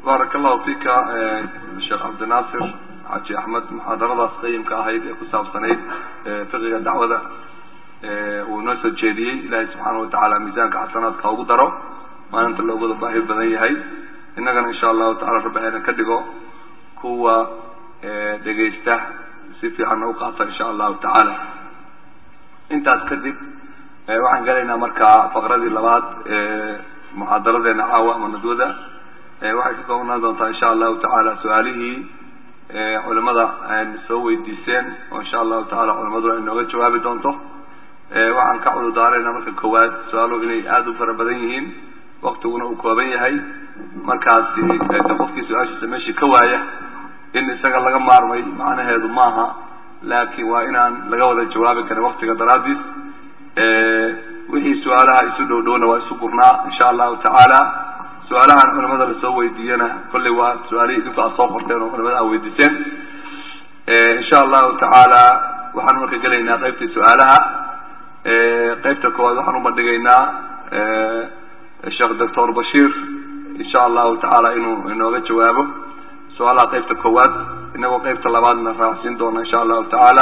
baaraka allahu fika sheekh cabdinaasir xaaji axmed muxaadaradaas qayimka ahayd ee ku saabsanayd fiqiga dacwada uu noo soo jeediyey ilaahay subxaana watacaala miisaanka xasanaadka ugu daro maalinta loogada baahi badan yahay innagana insha allahu tacala rabbi hayna ka dhigo kuwa dhegaysta si fiicanna u qaata insha allahu tacaala intaas kadib waxaan gelaynaa markaa faqradii labaad muxaadaradeena caawa ama nadwada waxay ka koobnaan doontaa insha allahu tacaala su-aalihii culimada aan soo weydiiseen oo insha allahu tacaala culimaduna ay nooga jawaabi doonto waxaan ka cududaarayna marka koowaad su-aaluhu inay aada u fara badan yihiin waktiguna uu kooban yahay markaasi qofkii su-aashiisa meeshii ka waaya in isaga laga maarmay macnaheedu maaha laakin waa inaan laga wada jawaabi karin waktiga daraadiis wixii su-aalaha isu dhow dhowna waa isu gurnaa insha allahu tacaala su-aalahan culimada lasoo weydiiyana kollay waa su-aalihii idinku aad soo qorteen oo culimada aad weydiiseen insha allahu tacaala waxaan marka gelaynaa qaybtii su-aalaha qaybta koowaad waxaan ubandhigaynaa sheekh doctor bashiir insha allahu tacaala inuu inooga jawaabo su-aalaha qaybta koowaad inagoo qaybta labaadna raacsiin doona insha allahu tacaala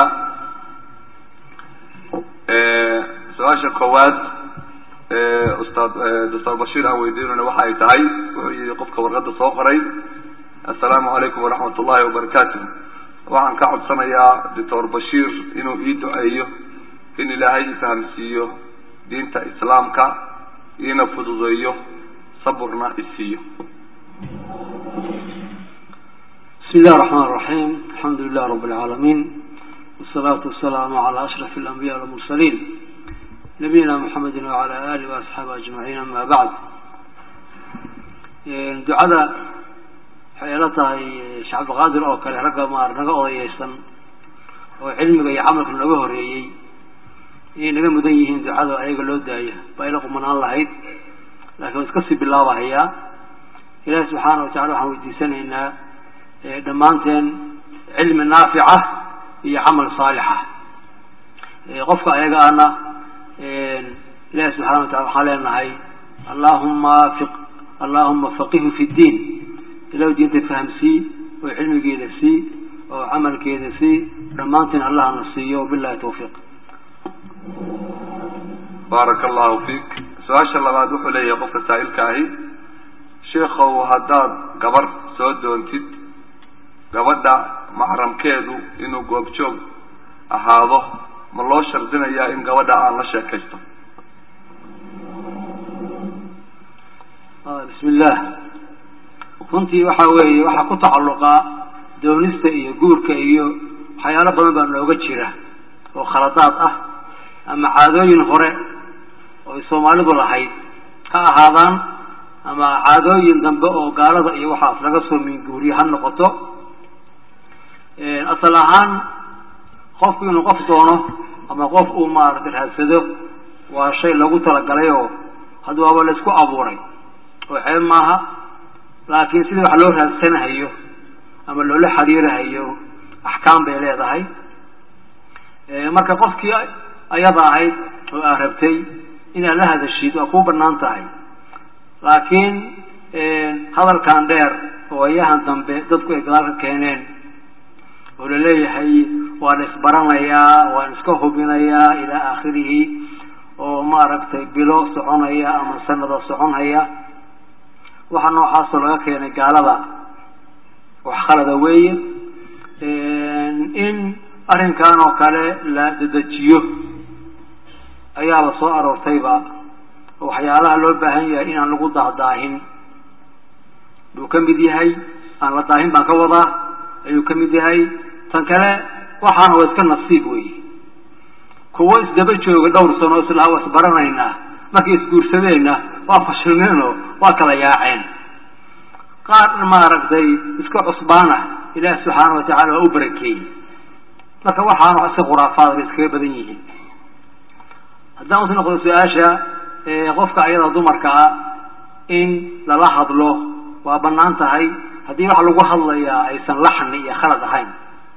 su-aasha koowaad ustaad doctor bashiir aan weydiinayna waxa ay tahay wuxuu yihi qofka warqadda soo qoray assalaamu calaykum waraxmat ullahi wabarakaatu waxaan ka codsanayaa doctor bashiir inuu ii duceeyo in ilaahay ifahamsiiyo diinta islaamka iina fududeeyo saburna isiiyo بسم الله الرحمن الرحيم الحمد لله رب العالمين والصلاة والسلام على أشرف الأنبياء والمرسلين نبينا محمد وعلى آله وأصحابه أجمعين أما بعد دعاء حيالتها شعب غادر أو كان رقا مار نقا أضيسا وعلمك يعملك نقا هريي إيه نقا مدنيهين دعاء أيقا لو داية بايلكم من الله عيد لكن اسكسي بالله وحيا إله سبحانه وتعالى وحاول سنة dhammaanteen cilmi naafica iyo camal saalixa qofka ayaga ana ilahi subxana wa tacala waxaan leenahay allahuma fiq allahuma faqihu fi ddiin ilahu diinta fahamsii oo cilmigeeda sii oo camalkeeda sii dhammaanteen allahna siiyo wabillahi tawfiiq baaraka allahu fiik su-aasha labaad wuxuu leeyahay qofka saa'ilka ahi sheikow haddaad gabar soo doontid gabadha maxramkeedu inuu goobjoog ahaado ma loo shardinayaa in gabadha aan la sheekaysto bismi illah runtii waxa weeye waxaa ku tacalluqaa doonista iyo guurka iyo waxyaalo badan baa nooga jira oo khaladaad ah ama caadooyin hore oo ay soomaalidu lahayd ha ahaadaan ama caadooyin dambe oo gaalada iyo waxaas laga soo minguuriye ha noqoto asal ahaan qofku inuu qof doono ama qof uu maaragtay raadsado waa shay lagu talagalay oo had waaba la isku abuuray oo ceeb maaha laakiin sidii wax loo raadsanahayo ama loola xiriirahayo axkaam bay leedahay marka qofkii ayada ahayd oo aa rabtay inaad la hadashid waa kuu banaan tahay laakiin hadalkan dheer oo ayahan dambe dadku ay gadaal ka keeneen oo laleeyahay waan isbaranayaa waan iska hubinayaa ilaa aakhirihi oo maaragtay bilo soconaya ama sanada soconhaya waxa noocaasoo laga keenay gaalada wax khalada weeye in arrinkan oo kale la dedejiyo ayaaba soo aroortayba oo waxyaalaha loo baahan yahay inaan lagu dahdaahin buu ka mid yahay aan la daahin baan ka wadaa ayuu ka mid yahay tan kale waxaana waa iska nasiib wey kuwo isdaba jooga dhowr sano islaha waa isbaranaynaa markay isguursadeenna waa fashilmeenoo waa kala yaaceen qaar maaragtay iska cusbaana ilaahi subxaana wa tacala waa u barakeeyey marka waxaana iska khuraafaad bay iskaga badan yihiin haddaan usi noqdo su-aasha qofka ayada dumarka ah in lala hadlo waa banaan tahay haddii waxa lagu hadlayaa aysan laxni iyo khalad ahayn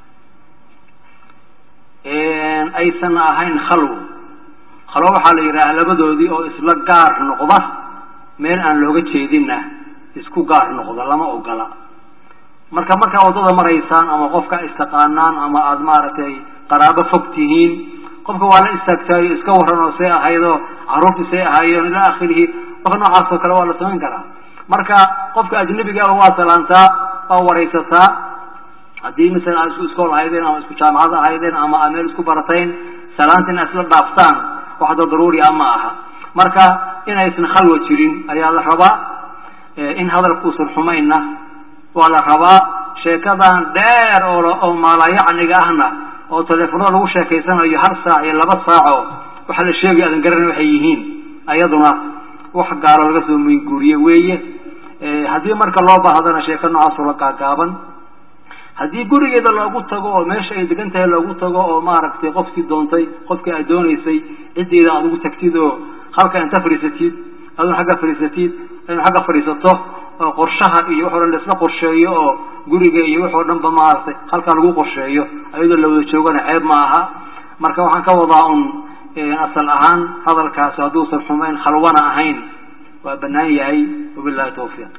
aysan ahayn khalwo khalwo waxaa la yidhaha labadoodii oo isla gaar noqda meel aan looga jeedinna isku gaar noqdo lama ogola marka markaa waddada maraysaan ama qofka istaqaanaan ama aada maaragtay qaraabo fog tihiin qofka waa la istaagtaayo iska waran oo see ahaydoo carruurtii see ahaayeen ilaa akhirihi wax noocaas oo kale waa la samayn karaa marka qofka ajnabigaaba waa salaantaa waa waraysataa haddii masalan aad isku iskool ahaydeen ama isku jaamacad ahaydeen ama aad meel isku baratayn salaanta in aad isla dhaaftaan waxda daruuri ah ma aha marka inaysan khalwa jirin ayaa la rabaa in hadalka uusan xumayna waa la rabaa sheekadan dheer oo oo maalayacniga ahna oo teleefonada lagu sheekaysanayo hal saac iyo laba saaco waxa la sheegay aadan garanay waxay yihiin ayaduna wax gaalo laga soo minguuriye weeye haddii marka loo baahdana sheeko noocaasoo la gaagaaban haddii gurigeeda loogu tago oo meesha ay degan tahay loogu tago oo maaragtay qofkii doontay qofkii aad doonaysay ciddeeda aad ugu tagtid oo halka inta fadhiisatid adun xagga fadhiisatid inu xagga fadhiisato oo qorshaha iyo wax o dhan laisla qorsheeyo oo guriga iyo wax oo dhan ba maaragtay halkaa lagu qorsheeyo ayadoo la wada joogana ceeb ma aha marka waxaan ka wadaa un asal ahaan hadalkaasi hadduusan xumayn khalwana ahayn waa banaan yahay wabillahi tawfiiq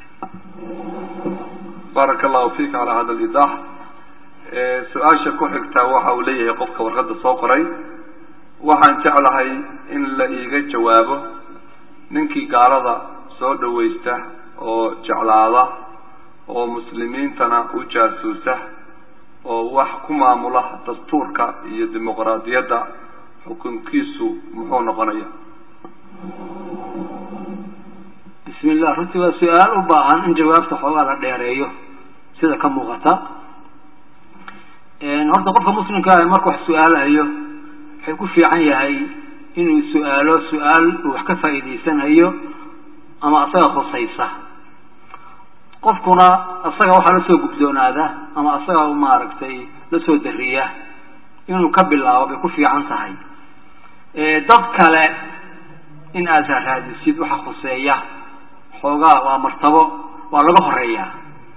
baaraka allahu fika calaa hada alidax su-aasha ku xigtaa waxa uu leeyahay qofka warqadda soo qoray waxaan jeclahay in la iiga jawaabo ninkii gaalada soo dhawaysta oo jeclaada oo muslimiintana u jaasuusa oo wax ku maamula dastuurka iyo dimuqraadiyadda xukunkiisu muxuu noqonaya bismi llah runtii waa su-aal u baahan in jawaabta xoogaa la dheereeyo sida ka muuqata horta qofka muslimka ah marka wax su-aalayo waxay ku fiican yahay inuu su-aalo su-aal uu wax ka faa'iidaysanayo ama asaga khusaysa qofkuna asaga waxaa la soo gubdoonaada ama asaga maaragtay la soo dariya inuu ka bilaabo bay ku fiican tahay dad kale in aad raadisid waxa khuseeya xoogaa waa martabo waa laga horeeyaa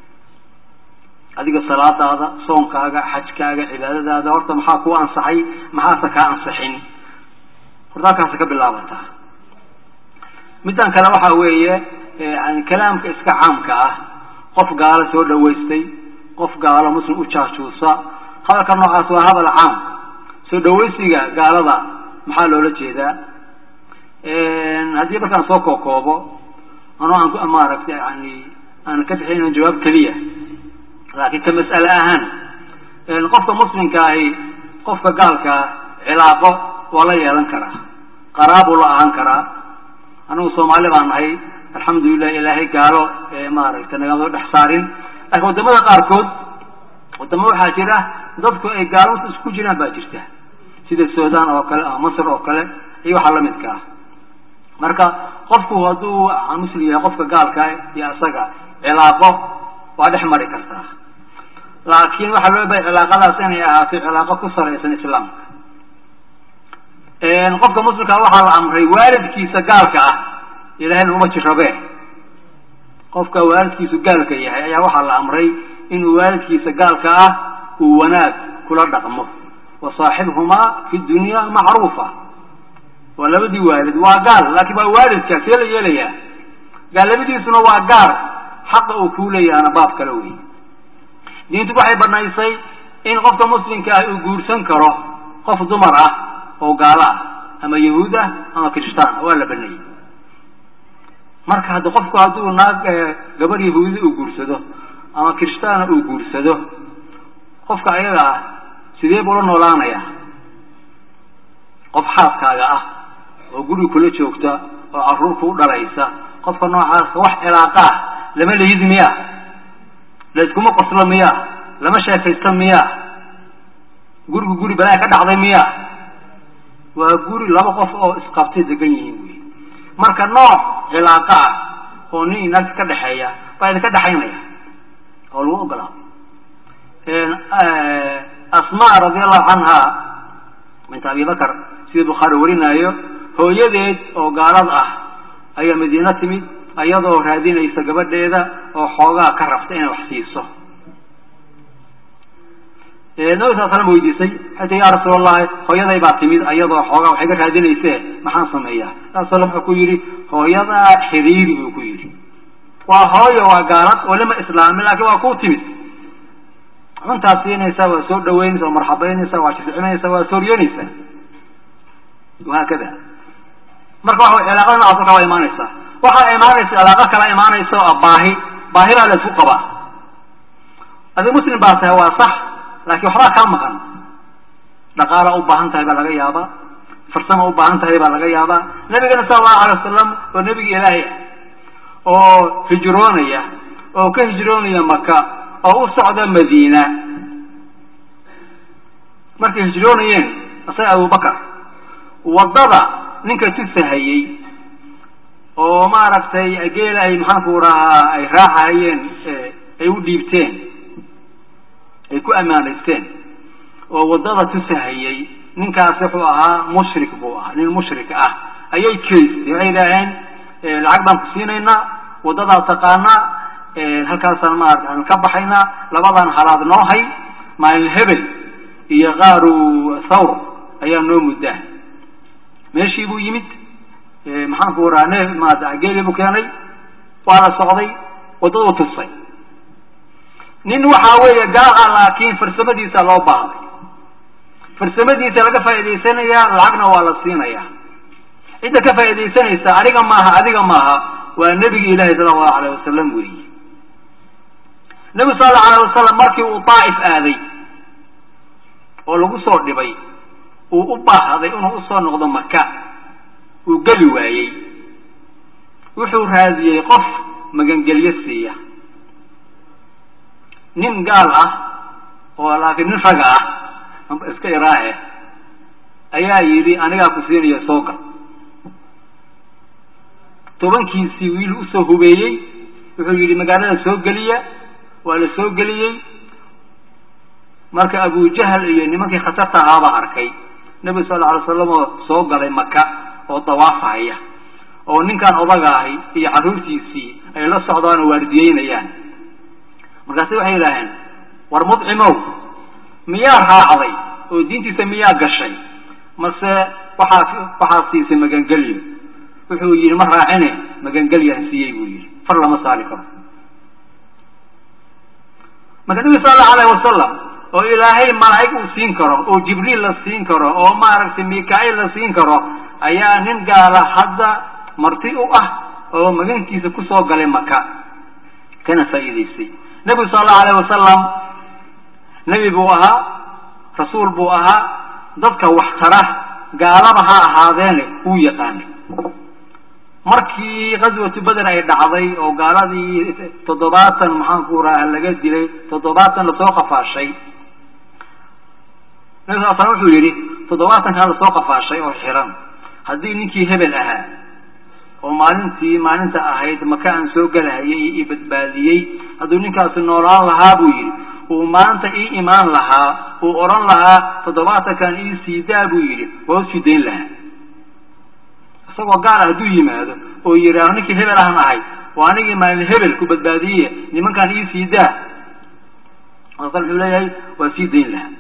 adiga salaadaada soonkaaga xajkaaga cibaadadaada horta maxaa kuu ansaxay maxaase kaa ansixin horta halkaasa ka bilaabantaa middan kale waxa weeye yani kalaamka iska caamka ah qof gaalo soo dhawaystay qof gaalo muslim u jaajuusa hadalka noocaas waa hadal caam soo dhawaysiga gaalada maxaa loola jeedaa haddii markaan soo kookoobo ano aan maaragtay yani aan ka bixinin jawaab keliya laakiin ka mas'ale ahaan qofka muslimka ahi qofka gaalkaa cilaaqo waa la yeelan karaa qaraabuu la ahaan karaa anigu soomaali baan nahay alxamdulilah ilaahay gaalo maaragtay nagama dhex saarin laakiin waddamada qaarkood waddamo waxaa jira dadku ay gaalo isku jiraan baa jirta sida sudan oo kale ama masr oo kale iyo waxaa lamidka ah marka qofku hadduu muslim yahay qofka gaalka iyo isaga cilaaqo waa dhex mari kartaa laakiin waxaa loo bahay cilaaqadaas inay ahaato cilaaqo ku salaysan islaamka qofka muslimka waxaa la amray waalidkiisa gaalka ah ilahay naguma jirabe qofka waalidkiisu gaalka yahay ayaa waxaa la amray inuu waalidkiisa gaalka ah uu wanaag kula dhaqmo wa saaxibhumaa fi dunya macruufa waa labadii waalid waa gaal laakiin waa waalidka see la yeelayaa gaalnimadiisuna waa gaar xaqa uu kuu leeyahana baab kale wey diintu waxay banaysay in qofka muslimka ah uu guursan karo qof dumar ah oo gaalo ah ama yahuud ah ama kirishtaan ah waa la baneeyey marka haddi qofku hadduu naag gabar yahuudi uu guursado ama kirishtaana uu guursado qofka ayaga ah sidee buu la noolaanayaa qof xaaskaaga ah oo guri kula joogta oo carruur kuu dhalaysa qofka noocaasa wax cilaaqa ah lama layid miyaa la iskuma qoslo miyaa lama sheekaysta miyaa gurigu guri balaa ka dhacday miyaa waa guri laba qof oo isqabtay degan yihiin wey marka nooc cilaaqa ah oo nin inaagta ka dhexeeya baa idinka dhexaynaya oo lagu ogolaa asma radi allahu canha binta abi bakar sida bukhaari warinaayo hooyadeed oo gaalad ah ayaa madiino timid iyadoo raadinaysa gabadheeda oo xoogaa ka rabta inay wax siiso nabi sal slam weydiisay xata ya rasuul allahi hooyaday baa timid iyadoo xoogaa waxay ka raadinayse maxaan sameeyaa nabi sal wuxuu ku yidhi hooyadaa xiriiri buu ku yidhi waa hooyo waa gaalad oo lama islaamin laakiin waa ku timid cuntaad siinaysaa waa soo dhaweynaysa waa marxabaynaysa waa shircimaysa waa sooryoonaysaa wahaakada marka waxa cilaaqada noocaas markaa waa imaanaysaa waxaa imaanaysa cilaaqo kala imaanaysa oo baahi baahidaa la isku qabaa adi muslim baa tahay waa sax laakiin waxbaa kaa maqan dhaqaala u baahan tahay baa laga yaabaa farsama u baahan tahay baa laga yaabaa nabigana sala allahu alay wasalam oo nebiga ilaahay ah oo hijroonaya oo ka hijroonaya maka oo u socda madiina markay hijroonayeen isaga abubakar waddada ninka tusahayey oo maaragtay geela ay maxaanku rahaa ay raacahayeen ay u dhiibteen ay ku ammaanaysteen oo waddada tusahayey ninkaasi wuxuu ahaa mushrik buu ahaa nin mushrik ah ayay kaystay waxay yidhaaheen lacag baan ku siinaynaa waddadaad taqaanaa halkaasaan maarata ka baxaynaa labadan halaad noo hay maalin hebel iyo qaaru thawr ayaa noo muddaa meeshii buu yimid maxaanku rahaa ne maarata geelii buu keenay waa la socday waddaduu tusay nin waxaa weeye gaal ah laakiin farsamadiisa loo baahday farsamadiisa laga faa'idaysanayaa lacagna waa la siinayaa cidda ka faa'iidaysanaysa aniga maaha adiga maaha waa nebigi ilaahi sala allahu alayh wasalam weeye nebigu sala allahu alayh wasalam markii uu daa'if aaday oo lagu soo dhibay uu u baahday inuu usoo noqdo maka uu geli waayey wuxuu raadiyey qof magangelyo siiya nin gaal ah oo laakiin nin raga ah iska iraahe ayaa yidhi anigaa ku siinaya soo gal tobankiisii wiil usoo hubeeyey wuxuu yidhi magaalada soo geliya waa la soo geliyey marka abujahal iyo nimankii khatarta ahaabaa arkay nebigu sal alla alay slam oo soo galay maka oo dawaafahaya oo ninkan odaga ahi iyo carruurtiisii ay la socdaan oo waardiyeynayaan markaasi waxay yidhaaheen war mudcimow miyaa raacday oo diintiisa miyaa gashay mase waxaa waxaa siisay magangelyo wuxuu yidhi ma raacine magangelyaan siiyey buu yidhi far lama saari karo marka nebigu sala allahu alayh wasalam oo ilaahay malaa'ig uu siin karo oo jibriil la siin karo oo maaragtay mika-il la siin karo ayaa nin gaala hadda marti u ah oo magankiisa kusoo galay maka kana faa'iidaystay nebigu sala allahu alayh wasalam nebi buu ahaa rasuul buu ahaa dadka wax tara gaalaba ha ahaadeene wuu yaqaanay markii qaswatu beder ay dhacday oo gaaladii toddobaatan maxaanku raha laga dilay toddobaatan lasoo qafaashay nabi sal slam wuxuu yidhi toddobaatankan lasoo qafaashay oo xiran haddii ninkii hebel ahaa oo maalintii maalinta ahayd maka aan soo gelahayay ii badbaadiyey hadduu ninkaasi noolaan lahaa buu yidhi uu maanta ii imaan lahaa uu odhan lahaa toddobaatankan ii siidaa buu yidhi waa usii dayn lahaa isagoo gaal hadduu yimaado oo yidhaaho ninkii hebel ahan ahay oo anigii maalin hebel ku badbaadiye nimankaan ii siidaa masal wuxuu leeyahay waa sii dayn lahaa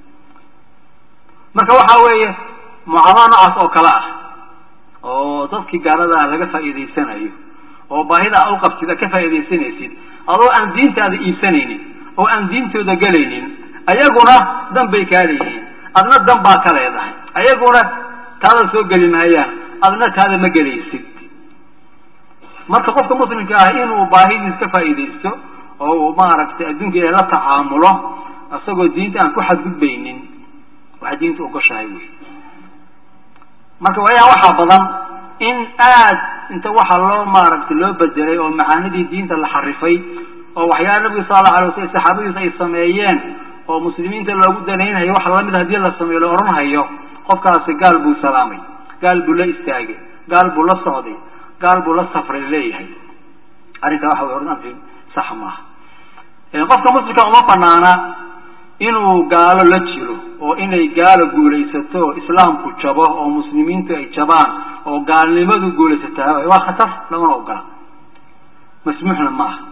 marka waxa weeye mucaamalo noocaas oo kale ah oo dadkii gaaladaa laga faa'iidaysanayo oo baahida u qabtid ka faa'iidaysanaysid adoo aan diintaada iibsanaynin oo aan diintooda gelaynin ayaguna dan bay kaa leeyihiin adna dan baa ka leedahay ayaguna taada soo geli maayaan adna taada ma gelaysid marka qofka muslimka ah inuu baahidiis ka faa'iidaysto oo uu maaragtay adduunka ilahay la tacaamulo isagoo diinta aan ku xadgudbaynin waxaa diinta ogoshahay wey marka waayaa waxaa badan in aad inta waxa loo maaragtay loo bedelay oo macaanidii diinta la xarifay oo waxyaala nabigu sala allahu alay waslam saxaabadiisa ay sameeyeen oo muslimiinta loogu danaynhayo wax lamid hadii la sameeyo la odhanhayo qofkaasi gaal buu salaamay gaal buu la istaagay gaal buu la socday gaal buu la safray leeyahay arrinkaa waxa way ordan sax maaha qofka muslimka uma banaana inuu gaalo la jiro oo inay gaalo guulaysato islaamku jabo oo muslimiintu ay jabaan oo gaalnimadu guulaysataa waa khatar lamana ogola masmuuxna ma aha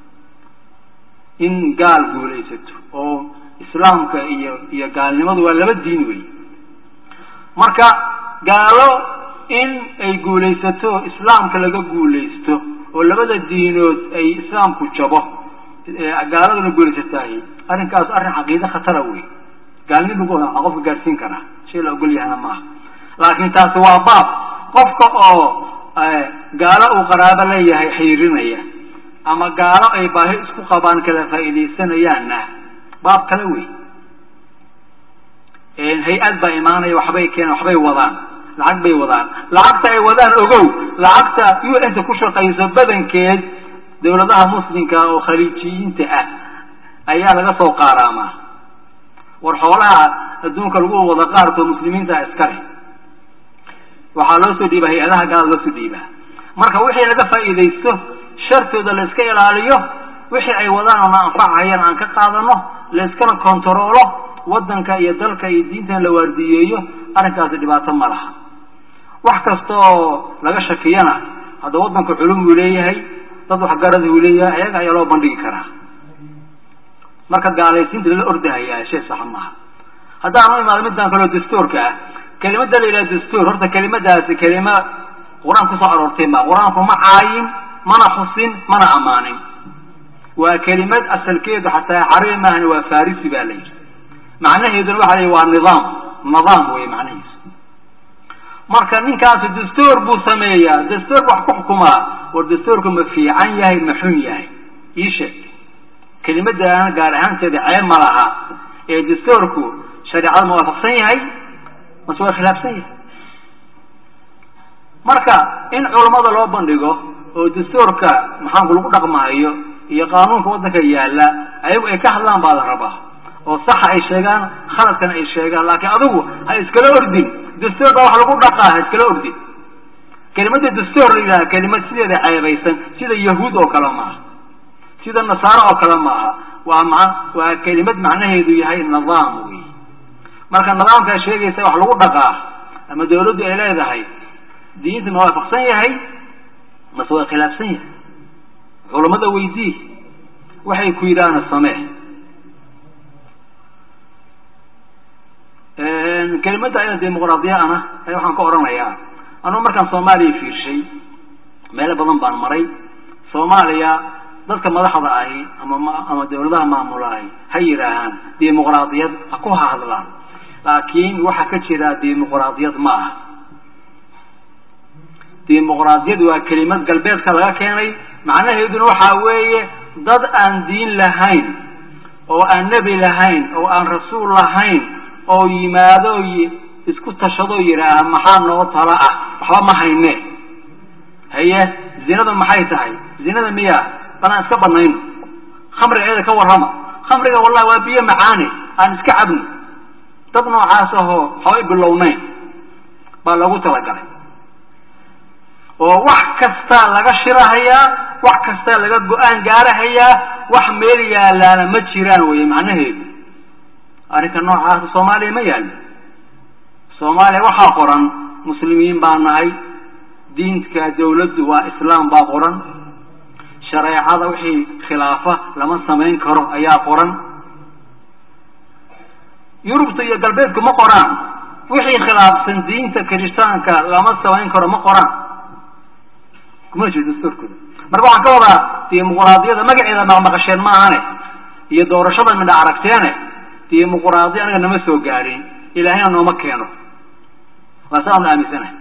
in gaal guulaysato oo islaamka iyo iyo gaalnimadu waa laba diin wey marka gaalo in ay guulaysato islaamka laga guulaysto oo labada diinood ay islaamku jabo gaaladuna guulaysataahi arrinkaas arrin caqiide khatara wey gaalnimo qofka gaadhsiin karaa shay la ogol yahana maaha laakiin taasi waa baab qofka oo gaalo uu qaraabo leeyahay xiriirinaya ama gaalo ay baahi isku qabaan kala faa'iidaysanayaanna baab kale wey hay-ad baa imaanaya waxbay keenan waxbay wadaan lacag bay wadaan lacagta ay wadaan ogow lacagta u n ta ku shaqayso badankeed dawladaha muslimka oo khaliijiyiinta ah ayaa laga soo qaaraamaa war xoolaha adduunka lagu wada qaarkood muslimiinta iska leh waxaa loo soo dhiibaa hay-adaha gaalada loo soo dhiibaa marka wixii laga faa'iidaysto shartooda la iska ilaaliyo wixii ay wadaan oo na anfacahayaan aan ka qaadano la iskana kontaroolo waddanka iyo dalka iyo diintan la waardiyeeyo arrinkaasi dhibaato ma laha wax kasta oo laga shakiyana hadda waddanka culum buu leeyahay dad waxgarad uu leeyahay ayaga ayaa loo bandhigi karaa marka gaalaysiinta lala ordahayaa shay saxa maaha haddaan u imaado midaan kaloo dastuurka ah kelimada la yidhaha dastuur horta kelimadaasi kelima qur-aan kusoo aroortay ma qur-aanku ma caayin mana xusin mana ammaanin waa kelimad asalkeedu xataa carabi maahani waa farisi ba la yidhi macnaheeduna waxa la yidhi waa nidaam nidaam wey macnahiisu marka ninkaasi dastuur buu sameeyaa dastuurka wax ku xukumaa war dastuurku ma fiican yahay ma xun yahay ii sheeg kelimadana gaar ahaanteeda ceeb ma laha ee dastuurku shareecada ma waafaqsan yahay mase waa khilaafsan yahay marka in culammada loo bandhigo oo dastuurka maxaanku lagu dhaqmahayo iyo qaanuunka waddanka yaalla ayagu ay ka hadlaan baa la rabaa oo saxa ay sheegaan khaladkana ay sheegaan laakiin adigu ha iskala ordin dastuur baa wax lagu dhaqaa ha iskala ordin kelimada dastuur la yidhaha kelimad sideeda ceebaysan sida yahuud oo kale maaha sida nasaaro oo kale maaha waa ma waa kelimad macnaheedu yahay nidaam wey marka nidaamkaa sheegaysa wax lagu dhaqaa ama dawladdu ay leedahay diinta ma waafaqsan yahay mase waa khilaafsan yahay culammada weydii waxay ku yidhaahna samee kelimadda ayada dimuqraadiya ana ay waxaan ka odhanayaa anugu markaan soomaaliya fiirshay meelo badan baan maray soomaaliya dadka madaxda ahi ama ama dawladaha maamulahay ha yidhaahaan dimuqraadiyad ha ku hahadlaan laakiin waxaa ka jira dimuqraadiyad ma aha dimuqraadiyad waa kelimad galbeedka laga keenay macnaheeduna waxaa weeye dad aan diin lahayn oo aan nebi lahayn oo aan rasuul lahayn oo yimaado isku tashado yidhaaha maxaa noo tala ah waxba ma hayne haye zinada maxay tahay zinada miya balaan iska banayno khamriga iyada ka warrama khamriga wallahi waa biyo macaane aan iska cabno dad noocaas ahoo waxbay bilownayn baa loogu talagalay oo wax kastaa laga shirahayaa wax kastaa laga go-aan gaarahayaa wax meel yaalaana ma jiraan weye macnaheedu arrinka noocaasa soomaaliya ma yaallo soomaaliya waxaa qoran muslimiin baa nahay diinka dawladdu waa islaam baa qoran shareecada wixii khilaafa lama samayn karo ayaa qoran yurubta iyo galbeedku ma qoraan wixii khilaafsan diinta kiristaanka lama samayn karo ma qoraan kuma jiro dastuurkooda marka waxaan ka wadaa dimuqraadiyada magaceeda maqmaqasheen ma ahane iyo doorashada midha aragteene dimuqraadiya anaga nama soo gaadhin ilaahayna nooma keeno waa saanu aaminsanahay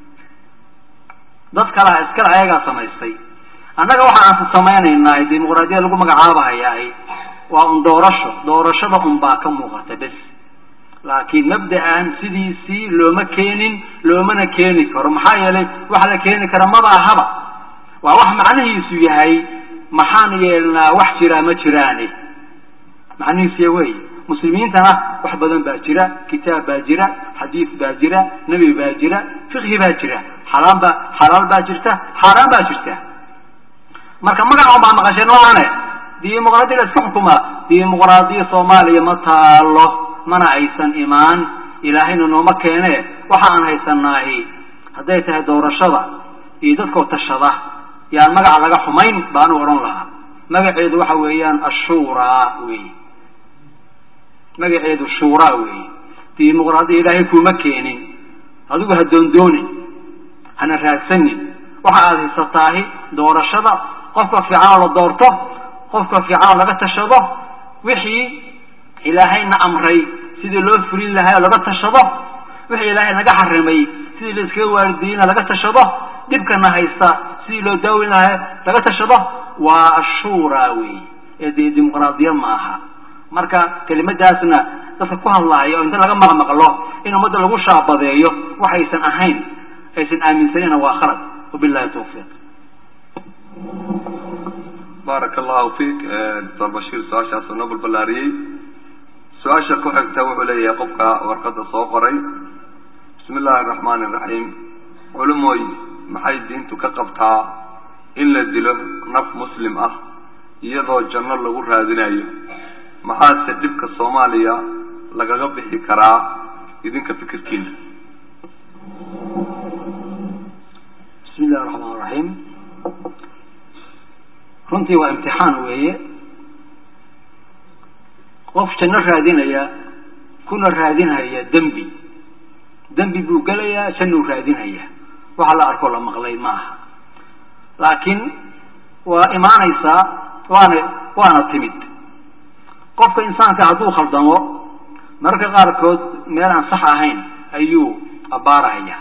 dad kalaa iskale ayagaa samaystay annaga waxa aan samaynaynaa dimuqraadiyada lagu magacaabahayaa waa un doorasho doorashada un baa ka muuqata bes laakiin mabda'an sidiisii looma keenin loomana keeni karo maxaa yeelay wax la keeni kara maba ahaba waa wax macnihiisu yahay maxaan yeelnaa wax jiraa ma jiraane macnihiisuya wey muslimiintana wax badan baa jira kitaab baa jira xadiid baa jira nebi baa jira fiqhi baa jira xalaal baa xalaal baa jirta xaaraan baa jirta marka magaca baa maqasheen maahane dimuqraadiya la iska xukumaa dimuqraadiya soomaaliya ma taalo mana aysan imaan ilaahayna nooma keene waxa aan haysanaahi hadday tahay doorashada iyo dadkoo tashada yaan magaca laga xumayn baanu odhan lahaa magaceedu waxa weeyaan ashuuraa wey magaceedu shuuraa weeye dimuqraadiya ilaahay kuuma keenin adigu ha doondoonin hana raadsanin waxa aada haysataahi doorashada qofka fiicanoo la doorto qofka fiicanoo laga tashado wixii ilaahayna amray sidii loo fulin lahaa oo laga tashado wixii ilaahay naga xarimay sidii la iskaga waalidiina laga tashado dhibkana haysta sidii loo daawin lahaa laga tashado waa ashuura wey ee dee dimuqraadiyad ma aha marka kelimadaasna dadka ku hadlaaya oo inta laga maqmaqlo in ummadda lagu shaabadeeyo waxaysan ahayn aysan aaminsanina waa khalad wabillahi tawfiiq baaraka allahu fiik doctor bashiir su-aashaasoo noo balballaariyey su-aasha ku xigta wuxuu leeyahay qofka warqadda soo qoray bismi illaahi araxmaani iraxiim culumooy maxay diintu ka qabtaa in la dilo naf muslim ah iyadoo janno lagu raadinayo maxaase dhibka soomaaliya lagaga bixi karaa idinka fikirkiina bismi illahi raxmaan raxiim runtii waa imtixaan weeye qof janno raadinaya kuna raadinhaya dembi dembi buu gelayaa jannuu raadinhaya waxa la arkoo la maqlay ma aha laakiin waa imaanaysaa waana waana timid qofka insaanka hadduu khaldamo mararka qaarkood meel aan sax ahayn ayuu abbaarahaya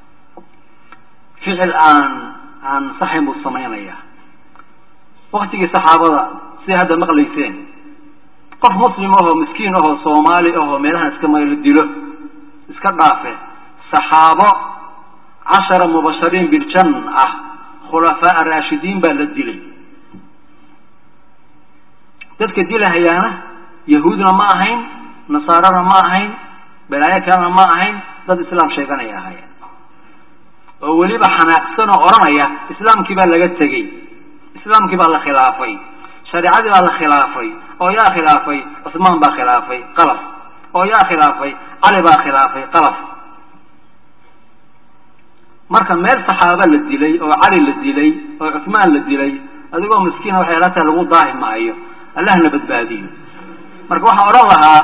ficil aan aan saxayn buu samaynaya waktigii saxaabada siday hadda maqlayseen qof muslim ahoo miskiin ahoo soomaali ahoo meelahan iska maylo dilo iska dhaafe saxaabo cashara mubashariin biljan ah khulafaa raashidiin baa la dilay dadka dilahayaana yahuudna ma ahayn nasaarana ma ahayn balaayo kalena ma ahayn dad islaam sheeganaya ahaayeen oo weliba xanaaqsan oo odhanaya islaamkii baa laga tegey islaamkii baa la khilaafay shareicadii baa la khilaafay oo yaa khilaafay cusmaan baa khilaafay qalaf oo yaa khilaafay cali baa khilaafay qalaf marka meel saxaaba la dilay oo cali la dilay oo cusmaan la dilay adigoo miskiina waxay la tahay lagu daahi maayo allahna badbaadiyo marka waxaan odhan lahaa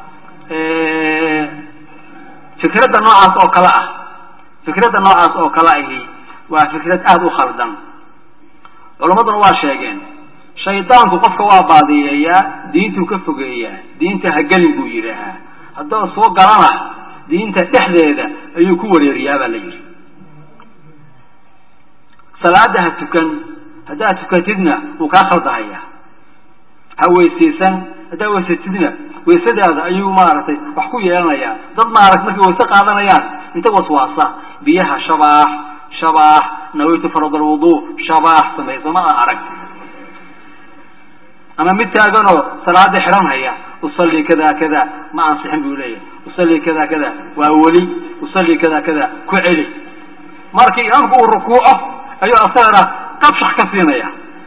fikradda noocaas oo kale ah fikradda noocaas oo kale ahi waa fikrad aada u khaldan culammaduna waa sheegeen shaydaanku qofka waa baadiyeeyaa diintuu ka fogeeyaa diinta hagelin buu yidhaahaa haddoo soo galana diinta dhexdeeda ayuu ku wareeriyaa baa la yidhi salaada ha tukan haddaad tukatidna wuu kaa khaldahayaa ha weysaysan haddaad weysatidna weysadaada ayuu maaragtay wax ku yeelanayaa dad maaragta markay wayse qaadanayaan inta waswaasa biyaha shabaax shabaax nawaytu farad alwuduu shabaax samaysa ma a arag ama mid taaganoo salaada xidhanhaya usalli kada kada ma ansixin buu leeyahay usalli kada kada waa weli usalli kada kada ku celi markii imaamku uu rukuuco ayuu asagana qabshax ka siinaya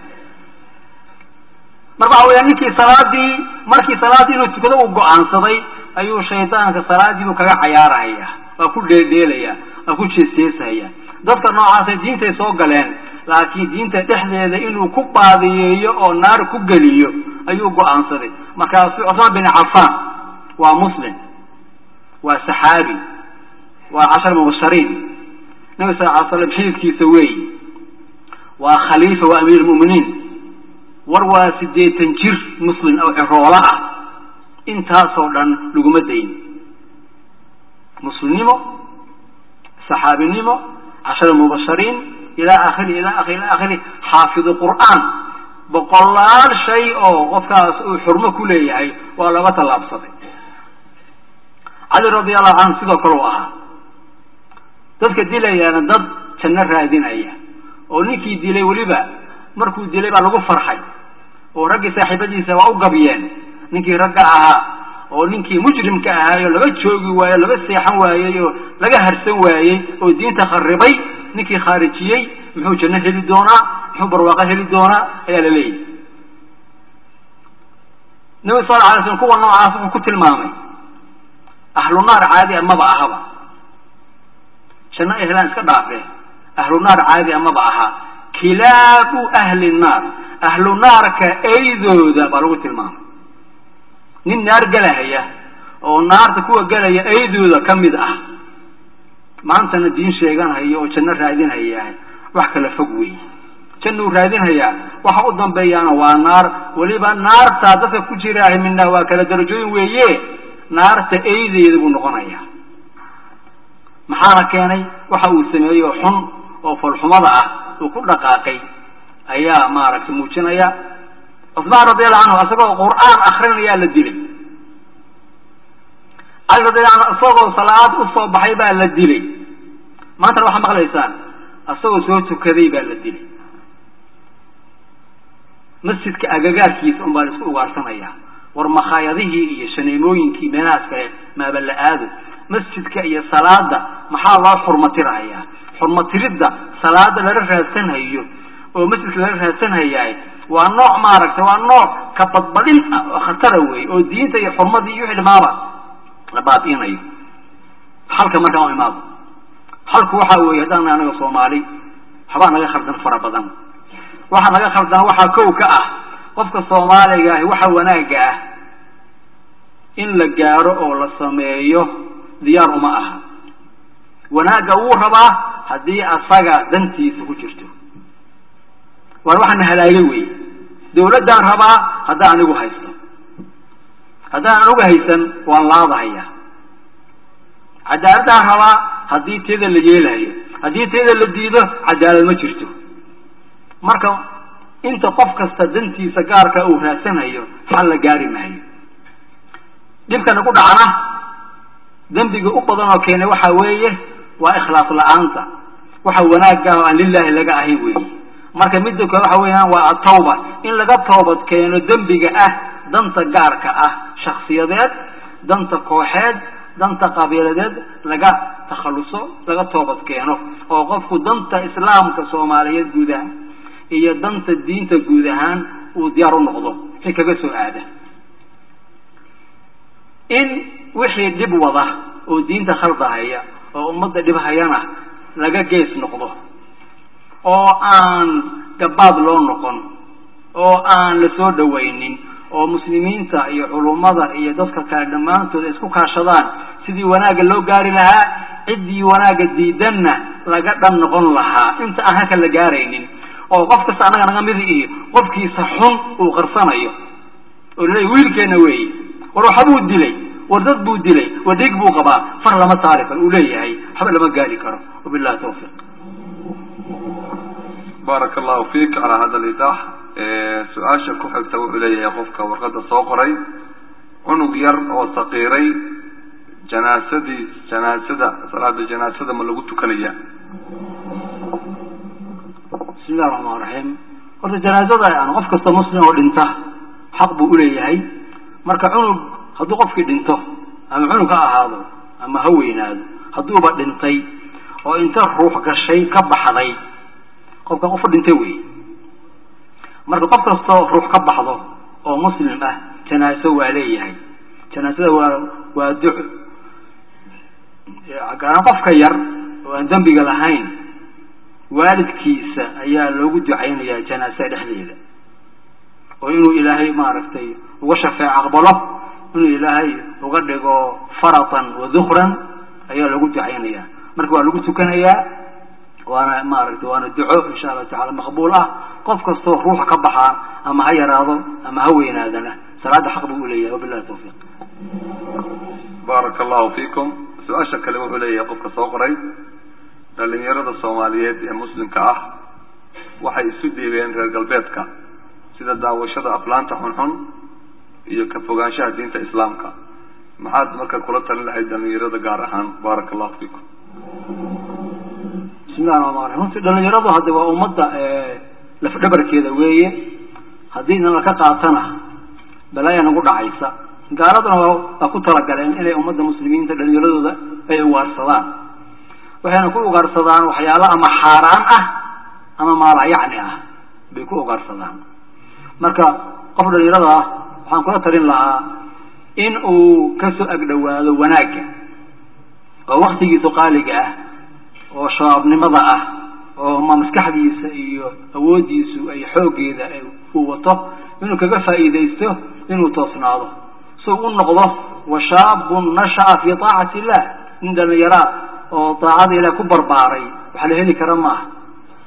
marka waxa weya ninkii salaadii markii salaaddii inuu tukado uu go-aansaday ayuu shaydaanka salaadii buu kaga cayaarahaya waa ku dheeldheelaya waa ku jeesjeesahaya dadka noocaasay diintay soo galeen laakiin diinta dhexdeeda inuu ku baadiyeeyo oo naar ku geliyo ayuu go-aansaday markaasu cusmaan bin cafaan waa muslim waa saxaabi waa cashar mubashariin nabi sal ly slam xididkiisa weeyi waa khaliifa waa amiir lmu'miniin war waa siddeetan jir muslim oo ciroola ah intaasoo dhan laguma dayn muslimnimo saxaabinimo cashara mubashariin ilaa akhiri ilaa akhiri ilaa akhiri xaafidu qur'aan boqolaal shay oo qofkaas uu xurmo ku leeyahay waa looga tallaabsaday cali radi allahu canhu sidoo kale u ahaa dadka dilayaana dad janno raadinaya oo ninkii dilay weliba markuu dilay baa lagu farxay oo raggii saaxiibadiisa waa u gabyeen ninkii ragga ahaa oo ninkii mujrimka ahaayoo laga joogi waayo laga seexan waayey oo laga harsan waayey oo diinta kharibay ninkii khaarijiyey muxuu janno heli doonaa muxuu barwaaqo heli doonaa ayaa la leeyahy nabi sal la alay slam kuwa noocaas wuxuu ku tilmaamay ahlu naar caadi a maba ahaba janno ay helaan iska dhaafee ahlu naar caadi a maba aha kilaabu ahli naar ahlu naarka eydooda baa lagu tilmaamay nin naar gelahaya oo naarta kuwa gelaya eydooda ka mid ah maantana diin sheeganhayo oo janno raadinhayahay wax kala fog weeye jannuu raadinhayaa waxa u dambeeyaana waa naar weliba naartaa dadka ku jiraahay midna waa kala darajooyin weeye naarta eydeeda buu noqonayaa maxaana keenay waxa uu sameeyo xun oo folxumada ah uu ku dhaqaaqay ayaa maaragtay muujinaya cusmaan radiallahu canhu isagoo qur-aan akrinayaa la dilay cali radiallahu canhu isagoo salaad usoo baxay baa la dilay maantana waxaa maqlaysaan isagoo soo tukaday baa la dilay masjidka agagaarkiisa un baa la isku ugaarsanaya war makhaayadihii iyo shaneemooyinkii meelahaas kale maaba la aado masjidka iyo salaada maxaa loo xurmatirahayaa xurmatiridda salaada lala raadsanhayo oo masjidka lala raadsanhayaa waa nooc maaragtay waa nooc ka badbadin ah oo khatara weeye oo diinta iyo xurmadii iyo wixii dhamaaba la baabi'inayo halka markaan u imaado halku waxa weeye haddaan anaga soomaali waxbaa naga khaldan fara badan waxaa naga khaldan waxaa kow ka ah qofka soomaaliga ahi waxa wanaagga ah in la gaaro oo la sameeyo diyaar uma aha wanaagga wuu rabaa haddii asaga dantiisa ku jirto waan waxaana halaagay wey dawladdaan rabaa haddaan anigu haysto haddaan anigu haysan waan laadahayaa cadaaladaan rabaa haddii teeda la yeelayo haddii teeda la diido cadaalad ma jirto marka inta qof kasta dantiisa gaarka uu raadsanayo xal la gaari maayo dhibkana ku dhacna dembiga u badan oo keenay waxa weeye waa ikhlaas la-aanta waxa wanaagga ah oo aan lilaahi laga ahayn weeye marka midda kale waxa weeyaan waa atawba in laga toobad keeno dembiga ah danta gaarka ah shaksiyadeed danta kooxeed danta qabiiladeed laga takhalluso laga toobad keeno oo qofku danta islaamka soomaaliyeed guud ahaan iyo danta diinta guud ahaan uu diyaar u noqdo si kaga soo aada in wixii dhib wada oo diinta khaldahaya oo ummadda dhibhayana laga gees noqdo oo aan gabaad loo noqon oo aan la soo dhawaynin oo muslimiinta iyo culummada iyo dadka kale dhammaantood isku kaashadaan sidii wanaagga loo gaari lahaa ciddii wanaagga diidanna laga dhan noqon lahaa inta aan halka la gaaraynin oo qof kasta annaga naga midi iyo qofkiisa xun uu qarsanayo oo laleeya wiilkeenna weeye war waxbuu dilay war dad buu dilay war dhig buu qabaa far lama saari karo uu leeyahay waxba lama gaari karo wabillahi tawfiiq baaraka allahu fiik calaa hada lidaax su-aasha ku xigta wuxuu leeyahay qofka warqadda soo qoray cunug yar oo saqiiray janaasadii janaasada salaada janaasada ma lagu tukanaya bismi illahi raxmaan raxiim horta janaazada yani qof kasta muslim oo dhinta xaq buu uleeyahay marka cunug hadduu qofkii dhinto ama cunug ha ahaado ama ha weynaado hadduuba dhintay oo inta ruux gashay ka baxday qofkan qofu dhintay wey marka qof kastoo ruux ka baxdo oo muslim ah janaaso waa leeyahay janaasada waa waa duc garan qofka yar oo aan dembiga lahayn waalidkiisa ayaa loogu ducaynayaa janaasada dhexdeeda oo inuu ilaahay maaragtay uga shafeec aqbalo inuu ilaahay uga dhigo faratan wa dukran ayaa loogu ducaynayaa marka waa lagu tukanayaa waana maaragtay waana duco insha allahu tacala maqbuul ah qof kastoo ruuxa ka baxaa ama ha yaraado ama ha weynaadana salaada xaq buu uleeyahay wabillahi tawfiiq baaraka allahu fiikum su-aasha kale wuxuu leeyahay qofka soo qoray dhalinyarada soomaaliyeed ee muslimka ah waxay isu dhiibeen reer galbeedka sida daawashada aflaanta xunxun iyo ka fogaanshaha diinta islaamka maxaad marka kula talin lahayd dhalinyarada gaar ahaan baaraka allahu fiikum bismillahi raxmaan raxim runtii dhalinyaradu hadde waa ummadda lafdhabarkeeda weeye haddii na laka qaatana balaaya nagu dhacaysa gaaladuna waa ku talagaleen inay ummadda muslimiinta dhalinyaradooda ay ugaarsadaan waxayna ku ugaarsadaan waxyaalo ama xaaraan ah ama maalayacni ah bay ku ugaarsadaan marka qof dhalinyarada ah waxaan kula talin lahaa in uu kasoo agdhowaado wanaagga oo waktigiisu qaaliga ah oo shabaabnimada ah oo ma maskaxdiisa iyo awooddiisu ay xooggeeda uu wato inuu kaga faa'iidaysto inuu toosnaado si u noqdo washaabun nasha'a fii taacati illah nin dhalinyaraa oo daacada ilaah ku barbaaray waxaa la heli kara maaha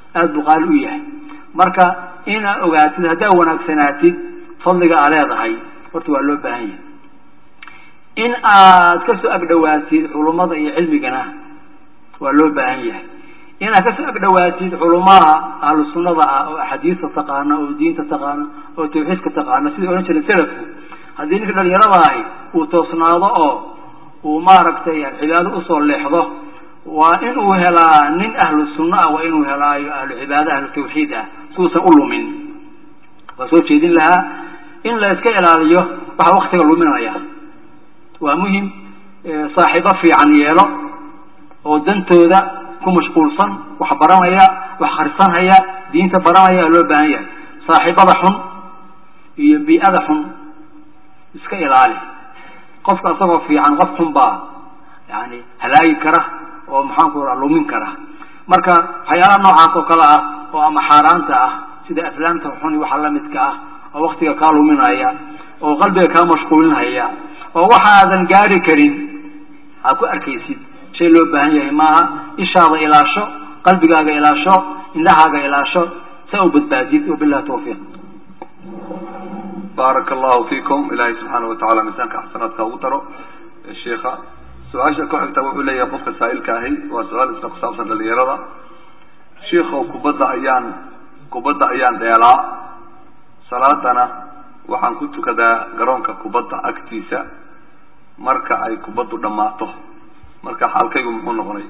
aada buu qaali u yahay marka inaad ogaatid haddaad wanaagsanaatid fadliga aa leedahay horta waa loo baahan yahay in aad kasoo agdhawaatid culummada iyo cilmigana waa loo baahan yahay inaad kasoo agdhawaatid culumaha ahlu sunnada ah oo axaadiista taqaana oo diinta taqaana oo tawxiidka taqaana sidai odhan jiray salafku haddii ninka dhalinyarada ahi uu toosnaado oo uu maaragtay cibaado usoo leexdo waa inuu helaa nin ahlu sunno ah waa inuu helaayo ahlu cibaada ahlu tawxiid ah suusan u lumin waa soo jeedin lahaa in la iska ilaaliyo waxaa waktiga luminaya waa muhim saaxiibo fiican yeelo oo dantooda ku mashquulsan wax baranaya wax khrisanhaya diinta baranaya loo baahan yahay saaxiibada xun iyo bii-ada xun iska ilaali qofka isagoo fiican qof xun baa yani halaagi kara oo maxaanku raa lumin kara marka waxyaalaha noocaas oo kale ah oo ama xaaraanta ah sida aflaamta xun iyo waxa lamidka ah oo waktiga kaa luminaya oo qalbiga kaa mashquulinhaya oo waxaadan gaari karin aad ku arkaysid shay loo baahan yahay maaha ishaada ilaasho qalbigaaga ilaasho indhahaaga ilaasho saa u badbaadid wabilahi tawfiiq baaraka allahu fiikum ilaahay subxaana watacaala miisaanka xasanaadka ugu daro sheikha su-aasha ku xigta wuxuu leeyahay qofka saa'ilka ahi waa su-aal isna kusaabsan dhalinyarada sheikhow kubadda ayaan kubadda ayaan dheelaa salaadana waxaan ku tukadaa garoonka kubadda agtiisa marka ay kubaddu dhammaato marka xaalkaygu muxuu noqonay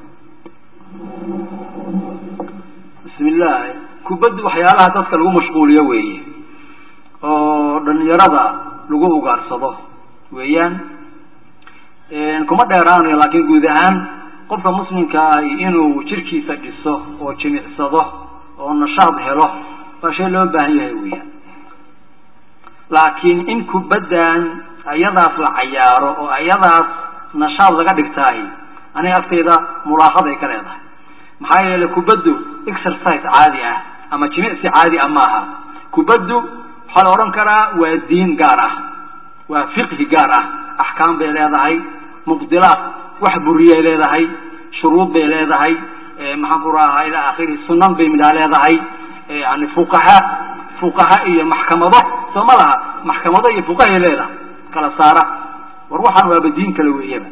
bismi illaahi kubaddu waxyaalaha dadka lagu mashquuliyo weeye oo dhalinyarada lagu ugaarsado weeyaan kuma dheeraanayo laakiin guud ahaan qofka muslimka ahi inuu jirkiisa dhiso oo jimicsado oo nashaad helo waa shay loo baahan yahay weeyaan laakiin in kubaddan ayadaas la cayaaro oo ayadaas nashaad laga dhigtaay aniga agtayda mulaahad ay ka leedahay maxaa yeelay kubaddu exercise caadi ah ama jimicsi caadi ah maaha kubaddu waxaa la odhan karaa waa diin gaar ah waa fiqhi gaar ah axkaam bay leedahay mubdilaad wax buriyay leedahay shuruud bay leedahay maxaan ku rahaa ilaa akhiri sunan bay midhaa leedahay yani fuqaha fuqaha iyo maxkamado soo ma laha maxkamado iyo fuqahay leedahay kala saara war waxaan waaba diin kale weeyaba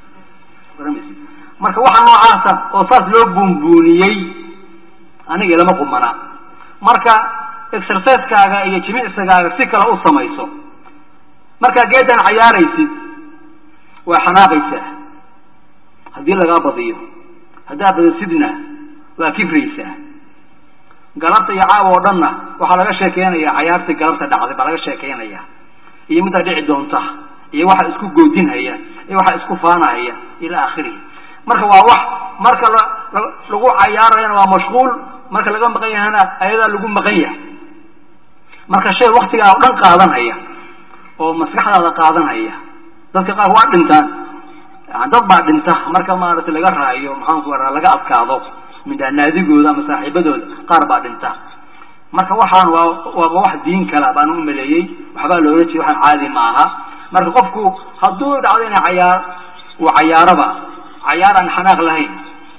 marka waxa noocaasa oo saas loo buunbuuniyey aniga ilama qumana marka exercisekaaga iyo jimicsigaaga si kale u samayso markaa geedan cayaaraysid waa xanaaqaysaa haddii lagaa badiyo haddaad badasidna waa kifraysaa galabta iyo caawa oo dhanna waxaa laga sheekeynaya cayaartii galabta dhacday baa laga sheekeynaya iyo middaa dhici doonta iyo waxa isku goodinhaya iyo waxa isku faanahaya ila akhirihi marka waa wax marka lagu cayaarayana waa mashquul marka laga maqan yahana ayadaa lagu maqan yahay marka shay waktigaa o dhan qaadanhaya oo maskaxdaada qaadanhaya dadka qaar waa dhintaan dad baa dhinta marka maaragtay laga raayo maxaanku raa laga adkaado midha naadigooda ama saaxiibadooda qaar baa dhinta marka waxaan waa waaba wax diin kala baan u maleeyey waxbaa loola jeeda waxaan caadi ma aha marka qofku hadduu dhacdo ina cayaar uu cayaaraba cayaar aan xanaaq lahayn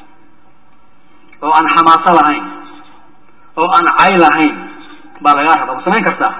oo aan xamaaso lahayn oo aan cay lahayn baa lagaa raba ma samayn kartaa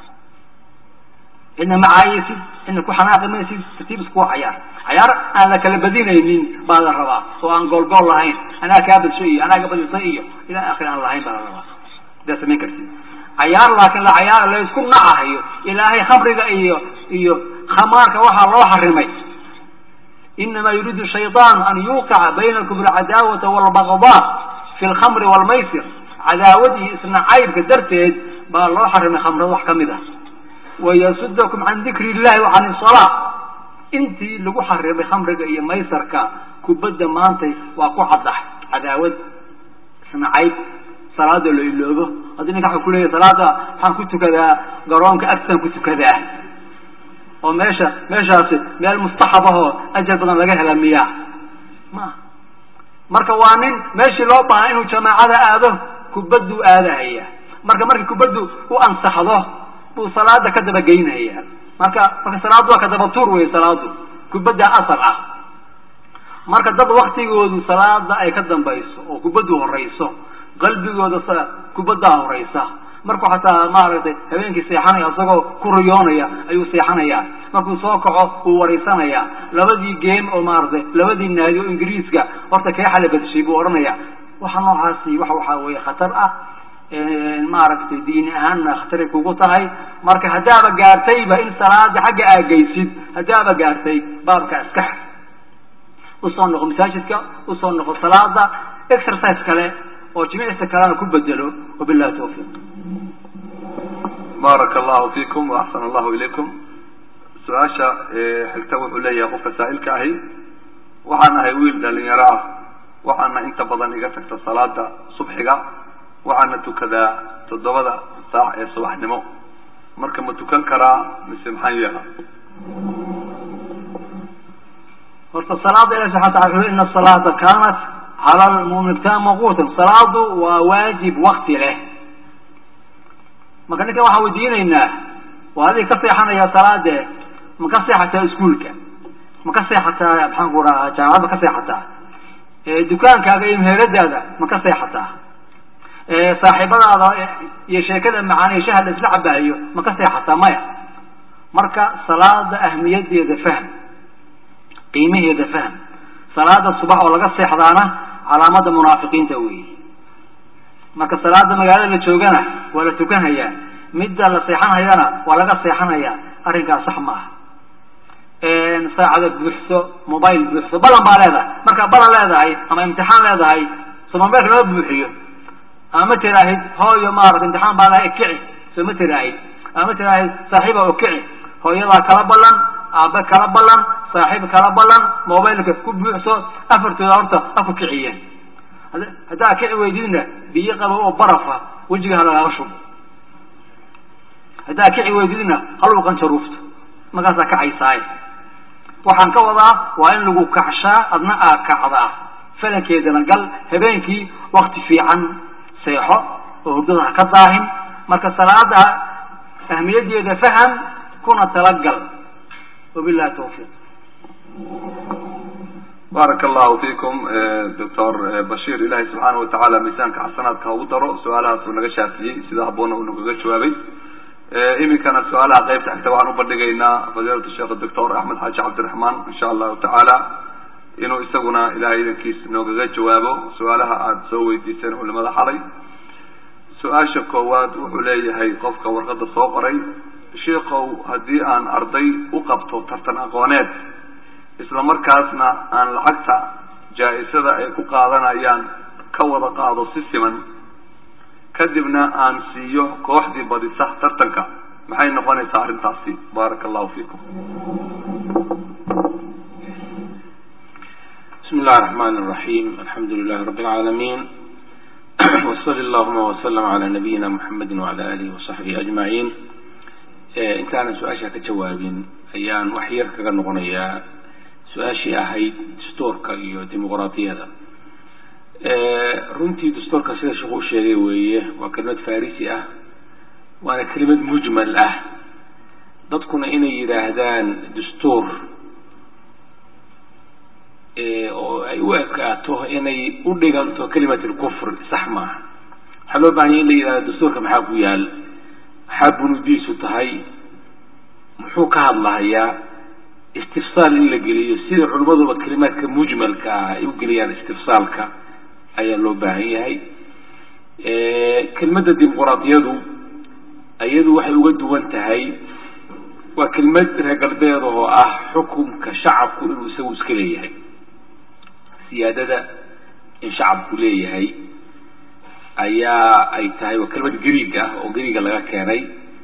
cidna ma caayaysid cidna ku xanaaqi maysid tartiib iskuwa cayaar cayaar aan la kala badinaynin baa la rabaa oo aan goolgool lahayn anaa kaa badsho iyo anaa ka badisay iyo ilaa akhir aan lahayn baa la rabaa sidaa samayn kartid cayaar laakiin la cayaar la isku nacahayo ilaahay khamriga iyo iyo khamaarka waxaa loo xarimay inama yuriidu shayطaan an yuqica baynakum alcadaawata walbagdaa fi lkhamri walmaysir cadaawad iyo isnacaybka darteed baa loo xarimay khamrada wax ka mid ah wayasudakum can dikri illahi wa can isalaa intii lagu xarimay khamriga iyo maysarka kubadda maantay waa ku caddax cadaawad isnacayb salaada la iloobo haddii ninka waxa kuleeyahy salaada waxaan ku tukadaa garoonka agtaan ku tukadaa oo meesha meeshaasi meel mustaxab ah oo ajar badan laga hela miyaa ma marka waa nin meeshii loo baaha inuu jamaacada aado kubaddu aadahaya marka markii kubaddu u ansaxdo buu salaada ka daba geynaya marka marka salaaddu waa kadaba tuur wey salaadu kubadda asal ah marka dad waktigoodu salaada ay ka dambayso oo kubaddu horayso qalbigooda sa kubaddaa horaysa markuu xataa maaragtay habeenkii seexanaya isagoo ku riyoonaya ayuu seexanayaa markuu soo kaco wuu waraysanayaa labadii game oo maaragtay labadii naadi oo ingiriiska horta kee xala badishay buu odhanaya waxa noocaasi waxa waxaa weeye khatar ah maaragtay diini ahaanna khataray kugu tahay marka haddaaba gaartayba in salaada xagga aagaysid haddaaba gaartay baabka iska xir usoo noqo masaajidka usoo noqo salaada exercise kale oo jimicsi kalena ku bedelo wabillahi tawfiiq baaraka allahu fiikum waaxsana allahu ilaykum su-aasha xigta wuxuu leeyahay qofka saa'ilka ahi waxaan ahay wiil dhalinyaro ah waxaana inta badan iga tagta salaada subxiga waxaana tukadaa toddobada saac ee subaxnimo marka ma tukan karaa mise maxaan yeela horta salaada ilahi subxana wataala wuxuu ina asalaata kaanat cala lmu'miniina mawquutan salaadu waa waajib wakti leh marka ninkan waxaan weydiinaynaa waa adig ka seexanaya salaade ma ka seexataa iskuolka ma ka seexataa maxaan ku dhahaa jaamacad ma ka seexataa dukaankaaga iyo meheradaada ma ka seexataa saaxiibadaada iyo sheekada macaan iyo shaha la isla cabaayo ma ka seexataa maya marka salaada ahmiyadeeda fahm qiimaheeda fahm salaada subax oo laga seexdaana calaamada munaafiqiinta weeye marka salaada magaalada la joogana waa la tukanhayaa midda la seexanhayana waa laga seexanayaa arrinkaas sax ma aha saacada buuxso mobile buuxso balan baa leedahay markaa balan leedahay ama imtixaan leedahay so mobilka lama buuxiyo ama ma tiraahid hooyo maarata imtixaan baa lahay kici soo ma tiraahid ama ma tiraahid saaxiiba o kici hooyadaa kala ballan aabe kala ballan saaxiib kala ballan mobilka ku buuxso afartooda horta ha ku kiciyeen haddaa kici weydidna biyo qabo oo barafa wejiga ha lagaaga shubo haddaa kici weydidna haluu qanjaruufto markaasaa kacaysaaye waxaan ka wadaa waa in lagu kacshaa adna aa kacdaa falankeedana gal habeenkii wakti fiican seexo oo hurdada ha ka daahin marka salaada ahmiyadeeda faham kuna talagal wabillahi tawfiiq baaraka allahu fiikum doctor bashiir ilahay subxaana watacaala miisaanka xasanaadka ha ugu daro su-aalahaas uu naga shaafiyey sida haboona uu nagaga jawaabay iminkana su-aalaha qaybta xigta waxaan ubandhigaynaa fadiilatu sheekh doctor axmed xaaji cabdiraxmaan insha allahu tacaala inuu isaguna ilahay idankiis noogaga jawaabo su-aalaha aada soo weydiiseen culimada xalay su-aasha koowaad wuxuu leeyahay qofka warqadda soo qoray sheikow haddii aan arday u qabto tartan aqooneed isla markaasna aan lacagta jaa-isada ay ku qaadanayaan ka wada qaado si siman kadibna aan siiyo kooxdii badisa tartanka maxay noqonaysaa arrintaasi baaraka allahu fiikum bismi illahi raxman raxiim alxamdu lilahi rabbi alcaalamiin wsali allahuma wslm cala nabiyina muxamedi wacala alihi wasaxbihi ajmaciin intaanan su-aasha ka jawaabin ayaan wax yar kaga noqonayaa su-aashii ahayd dastuurka iyo dimuqraadiyada runtii dastuurka sida sheekhu u sheegay weeye waa kelimad farisi ah waana kelimad mujmal ah dadkuna inay yidhaahdaan dastuur oo ay u ekaato inay u dhiganto kelimat lkufr sax maaha waxaa loo bahanya in la yidhahdo dastuurka maxaa ku yaal maxaa bunudiisu tahay muxuu ka hadlahayaa istifsaal in la geliyo sida culimmaduba kelimaadka mujmalka ah ay u geliyaan istifsaalka ayaa loo baahan yahay kelmadda dimuqraadiyadu iyadu waxay uga duwan tahay waa kelmad reer galbeed oo ah xukunka shacabku inuu isagu iska leeyahay siyaadada in shacabku leeyahay ayaa ay tahay waa kelmad griig ah oo griiga laga keenay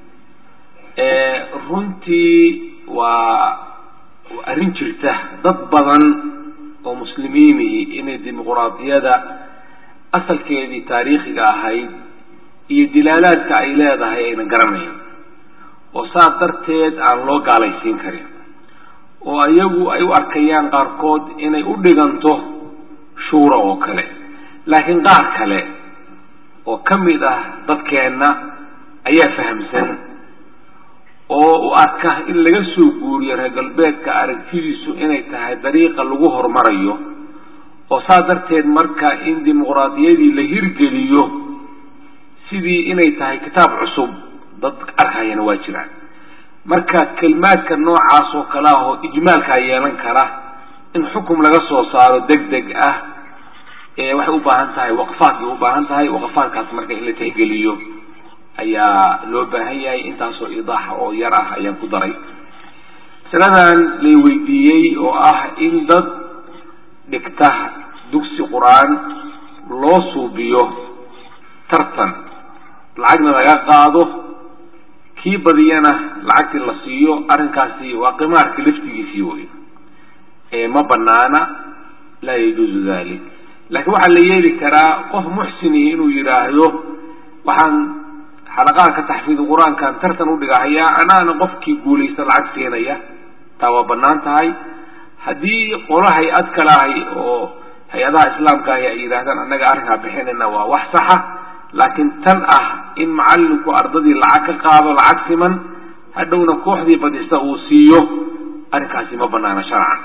runtii waa arrin jirta dad badan oo muslimiinihi inay dimuqraadiyada asalkeedii taariikhiga ahayd iyo dilaalaadka ay leedahay ayna garanayn oo saas darteed aan loo gaalaysiin karin oo iyagu ay u arkayaan qaarkood inay u dhiganto shuura oo kale laakiin qaar kale oo ka mid ah dadkeenna ayaa fahamsan oo u arka in laga soo guuriyo reer galbeedka aragtidiisu inay tahay dariiqa lagu horumarayo oo saa darteed marka in dimuqraadiyadii la hirgeliyo sidii inay tahay kitaab cusub dad arkayana waa jiraan marka kelmaadka noocaas oo kale ah oo ijmaalkaa yeelan kara in xukum laga soo saaro deg deg ah waxay u baahan tahay waqfaad bay u baahan tahay waqfaadkaas marka in la tixgeliyo ayaa loo baahan yahay intaasoo idaaxa oo yar ah ayaan ku daray masaladan lay weydiiyey oo ah in dad dhigta dugsi qur-aan loo suubiyo tartan lacagna laga qaado kii badiyana lacagtii la siiyo arrinkaasi waa qimaarka laftigiisii wey ma banaana laa yajuuzu dalik laakiin waxaa la yeeli karaa qof muxsinihi inuu yidhaahdo waxaan xalaqaadka taxfiid qur-aankan tartan udhigahayaa anaana qofkii guulaysta lacag siinaya taa waa banaan tahay haddii qolo hay-ad kale ahay oo hay-adaha islaamka ahi ay yidhahdaan annaga arrinkaa bixinayna waa wax saxa laakiin tan ah in macalinku ardadii lacag ka qaado lacag siman hadhowna kooxdii badista uu siiyo arrinkaasi ma banaana sharcan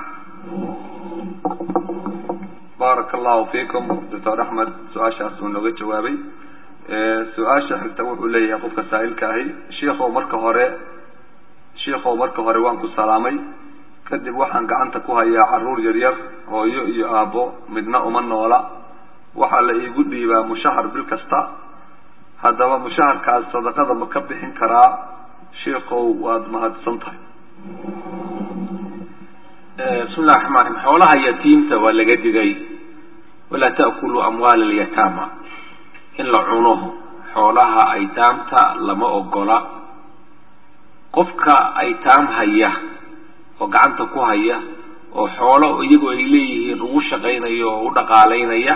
baaraka allahu fiikum doctor axmed su-aashaas uu nooga jawaabay su-aasha xigta wuxuu leeyahay qofka saa'ilka ahi shiikow marka hore shiikow marka hore waan ku salaamay kadib waxaan gacanta ku hayaa caruur yaryar hooyo iyo aabbo midna uma noola waxaa la iigu dhiibaa mushahar bil kasta haddaba mushaharkaas sadaqada ma ka bixin karaa shiikow waad mahadsan tahay bismi llahi raxmaan raxiim xoolaha yatiimta waa laga digay walaa ta'kuluu amwaala alyataama in la cuno xoolaha aytaamta lama ogola qofka aytaam haya oo gacanta ku haya oo xoolo iyagu ay leeyihiin ugu shaqaynaya oo u dhaqaalaynaya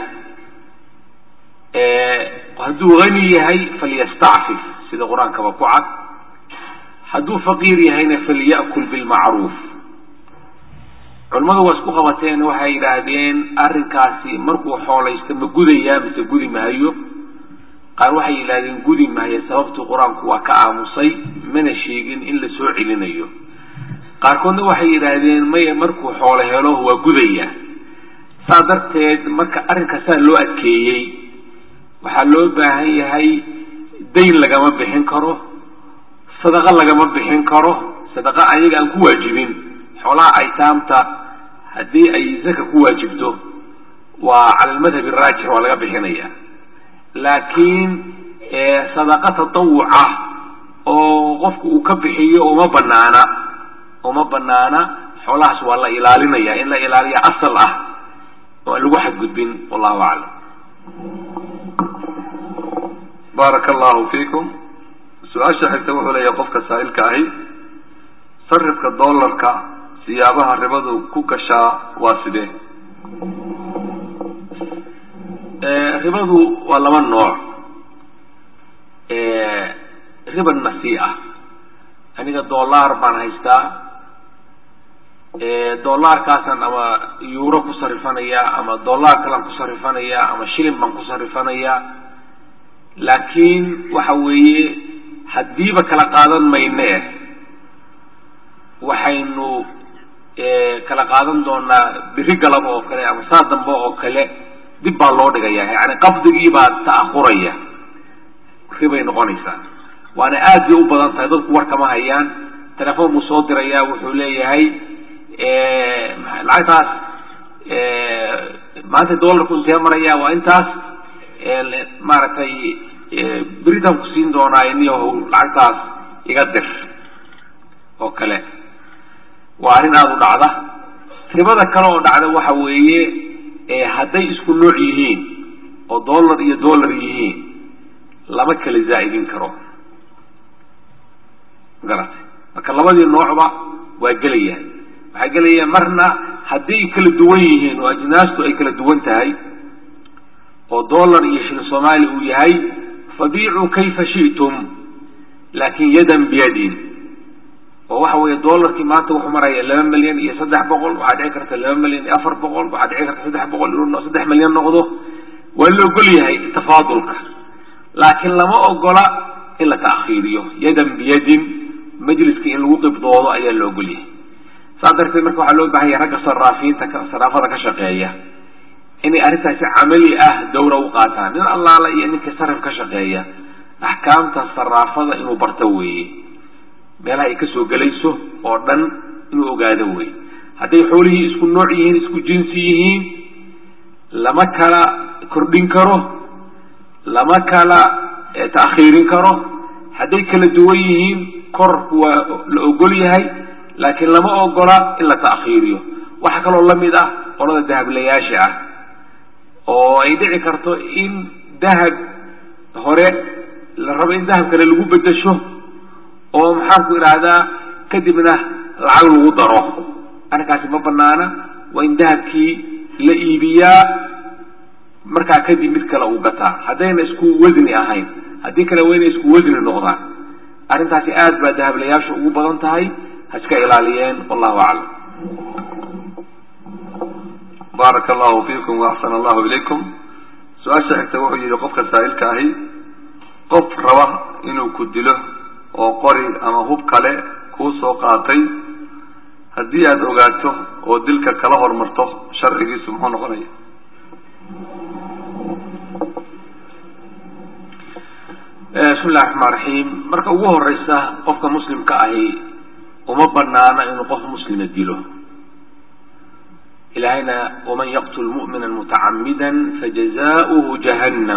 hadduu hani yahay falyastacfif sida qur-aankaba ku cad hadduu faqiir yahayna falya'kul bilmacruuf culimmadu waa isku qabateen waxay yidhaahdeen arrinkaasi markuu xoolaysto ma gudayaa mise gudi maayo qaar waxay yidhahdeen gudi maayo sababtuu qur-aanku waa ka aamusay mana sheegin in la soo celinayo qaarkoodna waxay yidhaahdeen maya markuu xoolo helo waa gudaya saa darteed marka arrinkaasaa loo adkeeyey waxaa loo baahan yahay dayn lagama bixin karo sadaqa lagama bixin karo sadaqa ayaga aan ku waajibin xoolaha aytaamta haddii ay zaka ku waajibto waa cala almadhab araajix waa laga bixinaya laakiin sadaqa tatawuca oo qofku uu ka bixiyo uma banaana uma banaana xoolahaas waa la ilaalinaya in la ilaaliya asal ah oo aan lagu xadgudbin wallahu aclam baaraka allahu fiikum su-aasha xigta wuxuu leeyahay qofka saa'ilka ahi sarifka dollarka siyaabaha ribadu ku gashaa waa sidee ribadu waa laba nooc riba nasi ah aniga dollar baan haystaa dollarkaasaan ama euro ku sarifanayaa ama dollar kalaan ku sarifanayaa ama shilin baan ku sarifanayaa laakiin waxa weeye haddiiba kala qaadan mayne waxaynu kala qaadan doonaa biri galaba oo kale ama saa dambe oo kale dib baa loo dhigaya yani qabdigii baa ta'ahuraya ribay noqonaysaa waana aad bay u badan tahay dadku war kama hayaan telefoon buu soo dirayaa wuxuu leeyahay lacagtaas maanta dollarku intee maraya waa intaas maaragtay beritaan ku siin doonaa iniyahow lacagtaas iga dir oo kale waa arrin aada u dhacda ribada kale oo dhacda waxa weeye hadday isku nooc yihiin oo dollar iyo dollar yihiin lama kala zaa'idin karo magarata marka labadii noocba waa gelayaan waxaa gelaya marna hadday kala duwan yihiin oo ajnaastu ay kala duwan tahay oo dollar iyo shilin soomaali uu yahay fabiicuu kayfa shi'tum laakin yadan biyadin oo waxa weeye dollarkii maanta wuxuu maraya laba milyan iyo saddex boqol waxaa dhici karta laba milyan iyo afar boqol waxaa dhici karta saddex boqol inuu saddex milyan noqdo waa la ogol yahay tafaadulka laakiin lama ogola in la ta'khiiriyo yadan biyadin majliska in lagu qibdoodo ayaa la ogol yahay saas darteed marka waxaa loo bahan yahay ragga saraafiinta saraafada ka shaqeeya inay arrintaasi camali ah dawra u qaataan nin allaala iyo ninka sarif ka shaqeeya axkaamta saraafada inuu barto weeye meelaha ay kasoo gelayso oo dhan inuu ogaado weeye hadday xoolihii isku nooc yihiin isku jinsi yihiin lama kala kordhin karo lama kala ta'khiirin karo hadday kala duwan yihiin korku waa la ogol yahay laakiin lama ogola in la ta'khiiriyo waxaa kaloo la mid ah qolada dahablayaasha ah oo ay dhici karto in dahab hore la rabo in dahab kale lagu bedesho oo maxaanku idhaahdaa kadibna lacag lagu daro arrinkaasi ma banaana waa in dahabkii la iibiyaa markaa kadib mid kale uu gataa haddayna isku wasni ahayn haddii kale waa inay isku wasni noqdaan arrintaasi aad baa dahablayaashu ugu badan tahay ha iska ilaaliyeen wallahu aclam baaraka allahu fiikum waaxsana allahu ilaykum su-aasha xigta wuxuu yihi qofka saa'ilka ahi qof raba inuu ku dilo oo qori ama hub kale kuu soo qaatay haddii aada ogaato oo dilka kala hormarto sharcigiisu muxuu noqonaya bismi illahi raxmaan raxiim marka ugu horeysa qofka muslimka ahi uma banaana inuu qof muslima dilo ilahayna waman yaqtul mu'mina mutacamida fajazauhu jahannam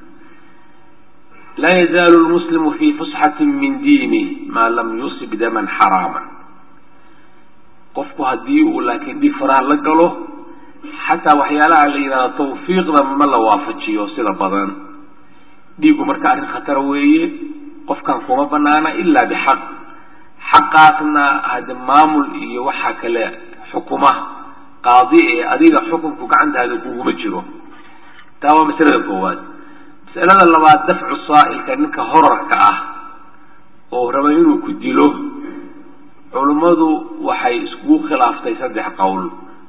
laa yazaalu lmuslimu fi fusxati min diinih maa lam yusib daman xaraama qofku haddii uu laakiin dhib faraha la galo xataa waxyaalaha la yidhahdo tawfiiqda ma la waafajiyo sida badan dhiigu marka arrin khatara weeye qofkan kuma banaana ilaa bixaq xaqaasna hade maamul iyo waxaa kale xukuma qaadi ee adiga xukunku gacantaada kuguma jiro taa waa masalada koowaad masalada labaad dafcu saa'ilka ninka horarka ah oo raba inuu ku dilo culummadu waxay iskugu khilaaftay saddex qowl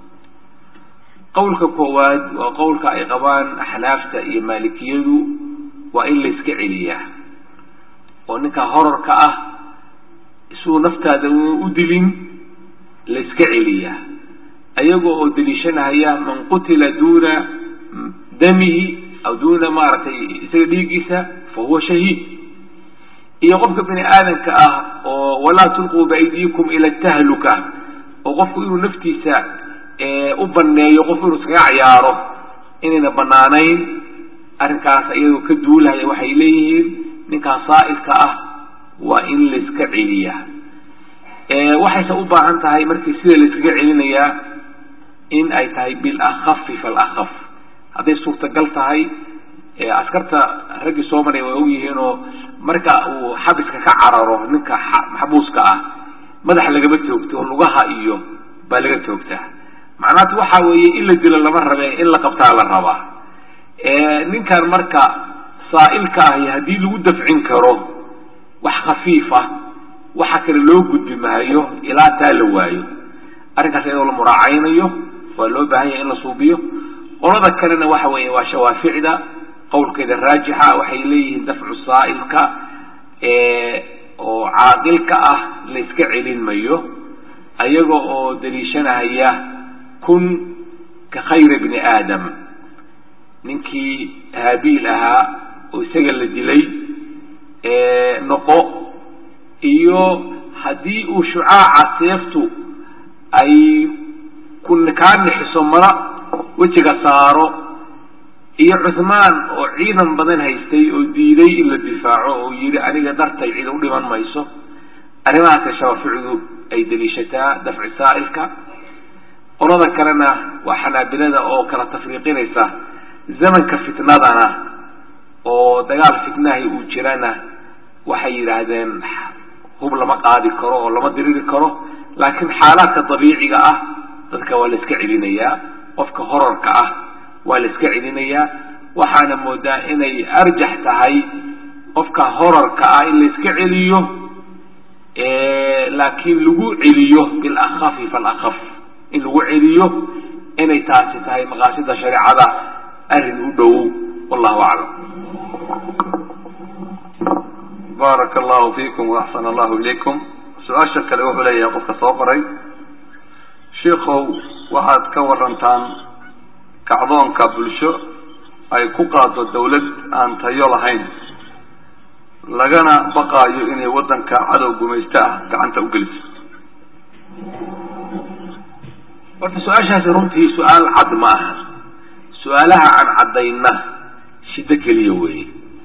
qowlka koowaad waa qowlka ay qabaan axnaafta iyo maalikiyadu waa in layska celiyaa oo ninka horarka ah isuu naftaada u dilin layska celiyaa ayagoo oo daliishanahaya man qutila duuna damihi aw duuna maaragtay isaga dhiiggiisa fa huwa shahiid iyo qofka bini aadamka ah oo walaa tulquu biaydiikum ila tahluka oo qofku inuu naftiisa u baneeyo qofku inuu iskaga cayaaro inayna banaanayn arrinkaas iyagoo ka duulahaya waxay leeyihiin ninkaas saa'ilka ah waa in layska celiyaa waxayse u baahan tahay markii sida layskaga celinayaa in ay tahay bilakhafi falakaf hadday suurtagal tahay askarta raggii soo maray way ogyihiinoo marka uu xabiska ka cararo ninka maxbuuska ah madaxa lagama toogto oo lugaha iyo baa laga toogtaa macnaatu waxa weeye in la dilo lama rabe in la qabtaa la rabaa ninkan marka saa'ilka ahi haddii lagu dafcin karo wax khafiif ah waxa kale loo gudbi maayo ilaa taa la waayo arrinkaas iyadoo la muraacaynayo waa loo baahan yahay in la suubiyo qolada kalena waxa weeye waa shawaaficda qowlkeeda raajixa waxay leeyihiin dafcu saa'ilka oo caaqilka ah layska celin mayo ayaga oo daliishanahaya kun ka khayra bni aadam ninkii haabiil ahaa oo isaga la dilay noqo iyo haddii uu shucaaca seeftu ay kaa nixiso mara wejiga saaro iyo cuthmaan oo ciidan badan haystay oo diiday in la difaaco oo yidhi aniga dartay cid u dhiman mayso arrimahaasa shawaaficdu ay daliishataa dafci saa'ilka qolada kalena waa xanaabilada oo kala tafriiqinaysa zamanka fitnadana oo dagaal fitnahay uu jirana waxay yidhaahdeen hub lama qaadi karo oo lama diriri karo laakiin xaalaadka dabiiciga ah dadka waa la iska celinayaa qofka horarka ah waa la iska celinayaa waxaana moodaa inay arjax tahay qofka horarka ah in la iska celiyo laakiin lagu celiyo bilakhafi falakaf in lagu celiyo inay taasi tahay maqaasida shareecada arrin u dhow wallahu aclam baaraka allahu fiikum waaxsana allahu ilaykum su-aasha kale wuxuu leeyahay qofka soo qoray sheikow waxaad ka warantaan kacdoonka bulsho ay ku qaado dawlad aan tayo lahayn lagana baqaayo inay waddanka cadow gumaysto ah gacanta u geliso horta su-aashaasi runtii su-aal cad ma aha su-aalaha aan caddayna shiddo keliya weeye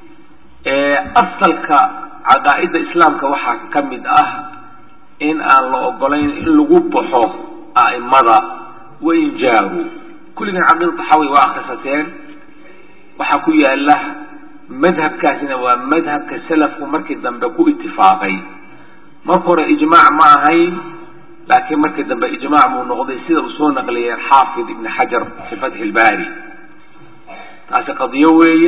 asalka caqaa'idda islaamka waxaa ka mid ah in aan la ogolayn in lagu baxo a'imada wain jaaru kulligan caqiida taxawi waa akrisateen waxaa ku yaala madhabkaasina waa madhabka salafku markii dambe ku itifaaqay marka hore ijmaac ma ahayn laakiin markii dambe ijmaac buu noqday sida uu soo naqliyay xaafid ibn xajar fi fatxi ilbaari taasi qadiyo weeye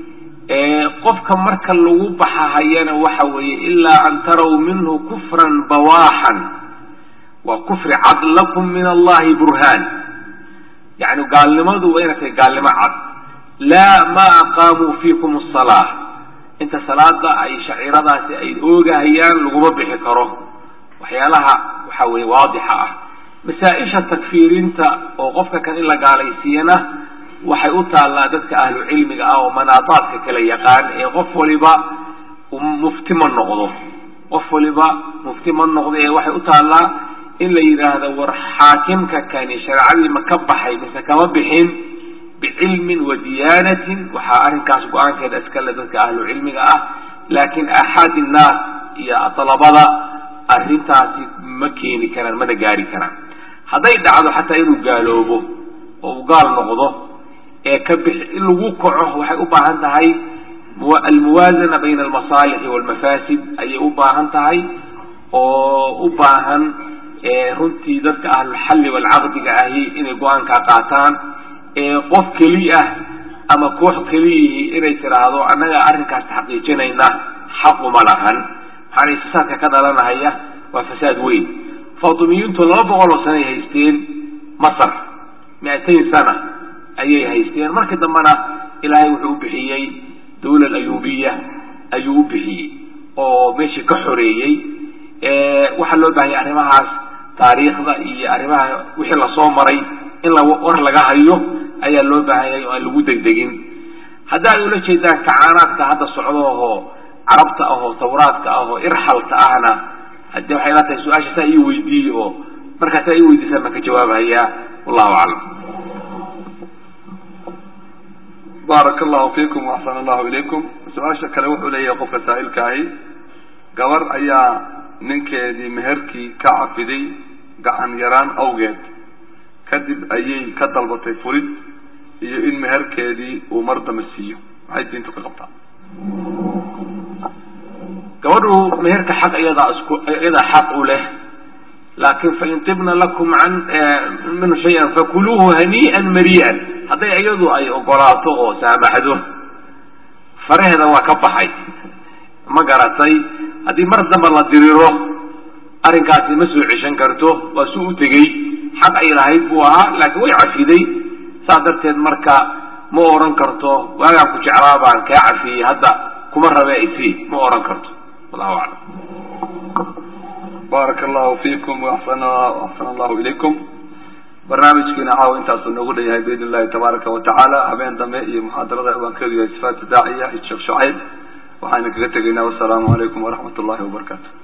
qofka marka lagu baxahayana waxa weeye ilaa an taraw minhu kufran bawaaxan waa kufri cad lakum min allahi burhaan yani gaalnimadu waa inay tahay gaalnimo cad laa ma aqaamuu fiikum asalaa inta salaada ay shaciiradaasi ay oogahayaan laguma bixi karo waxyaalaha waxa weeye waadixa ah masaa-isha takfiirinta oo qofka kan in la gaalaysiiyana waxay u taallaa dadka ahlu cilmiga ah oo manaadaadka kala yaqaan ee qof waliba mufti ma noqdo qof waliba mufti ma noqdo ee waxay u taallaa in la yidhaahdo war xaakimka kani shareecadii ma ka baxay mise kama bixin bicilmin wa diyaanatin waxaa arrinkaas go-aankeeda iskale dadka ahlu cilmiga ah laakiin axaad innaas iyo dalabada arrintaasi ma keeni karaan mana gaari karaan hadday dhacdo xataa inuu gaaloobo oo uu gaal noqdo ee ka bix in lagu kaco waxay u baahan tahay almuwaazana bayna almasaalixi walmafaasid ayay u baahan tahay oo u baahan runtii dadka ahlulxalli walcaqdiga ahi inay go-aankaa qaataan qof keli ah ama koox keliyihii inay tidhaahdo annaga arrinkaas xaqiijinayna xaquma lahan maxaana fasaadka ka dhalanahaya waa fasaad weyn fatimiyintu laba boqol oo sanay haysteen masar mi-atayn sana ayay haysteen markii dambena ilaahay wuxuu u bixiyey dawla ayuubiya ayuu u bixiyey oo meeshii ka xoreeyey waxaa loo bahayay arrimahaas taariikhda iyo arrimaha wixii lasoo maray in la war laga hayo ayaa loo baahanyay oo aan lagu degdegin haddaad ula jeedaan kacaanaadka hadda socdo ahoo carabta ahoo tawraadka ahoo irxalka ahna haddii waxay la tahay su-aasha saa ii weydiiye oo markaasaa ii weydiisaan baan ka jawaabahayaa wallahu aclam baaraka allahu fiikum waxsana allahu ilaykum su-aasha kale wuxuu leeyahay qofka saa'ilka ahi gabar ayaa ninkeedii meherkii ka cafiday gacan yaraan awgeed kadib ayay ka dalbatay furid iyo in meherkeedii uu mar damba siiyo maxay diintu ka qabtaa gabadhu meherka xaq iyadaa isku iyadaa xaq u leh laakin fain tibna lakum can minhu shay-an fakuluuhu hanii'an marii'an hadday iyadu ay ogolaato oo saamaxdo faraheeda waa ka baxay ma garatay haddii mar damba la diriro arrinkaasi ma soo ceshan karto waa su u tegey xaq ay lahayd buu ahaa laakiin way cafiday saas darteed marka ma odhan karto waagaan ku jeclaa baan kaa cafiyey hadda kuma rabe isi ma odhan karto wallahu aclam baaraka allahu fiikum waxsana waxsana allahu ilaykum barnaamijkiina caawa intaasuu noogu dhan yahay biidn illahi tabaaraka wa tacaala habeen dambe iyo muxaadarada ciwaankeedu yahay sifaatu daaciya iyo sheekh shucayb waxaynu kaga tegaynaa wasalaamu calaykum waraxmat ullahi wabarakaatu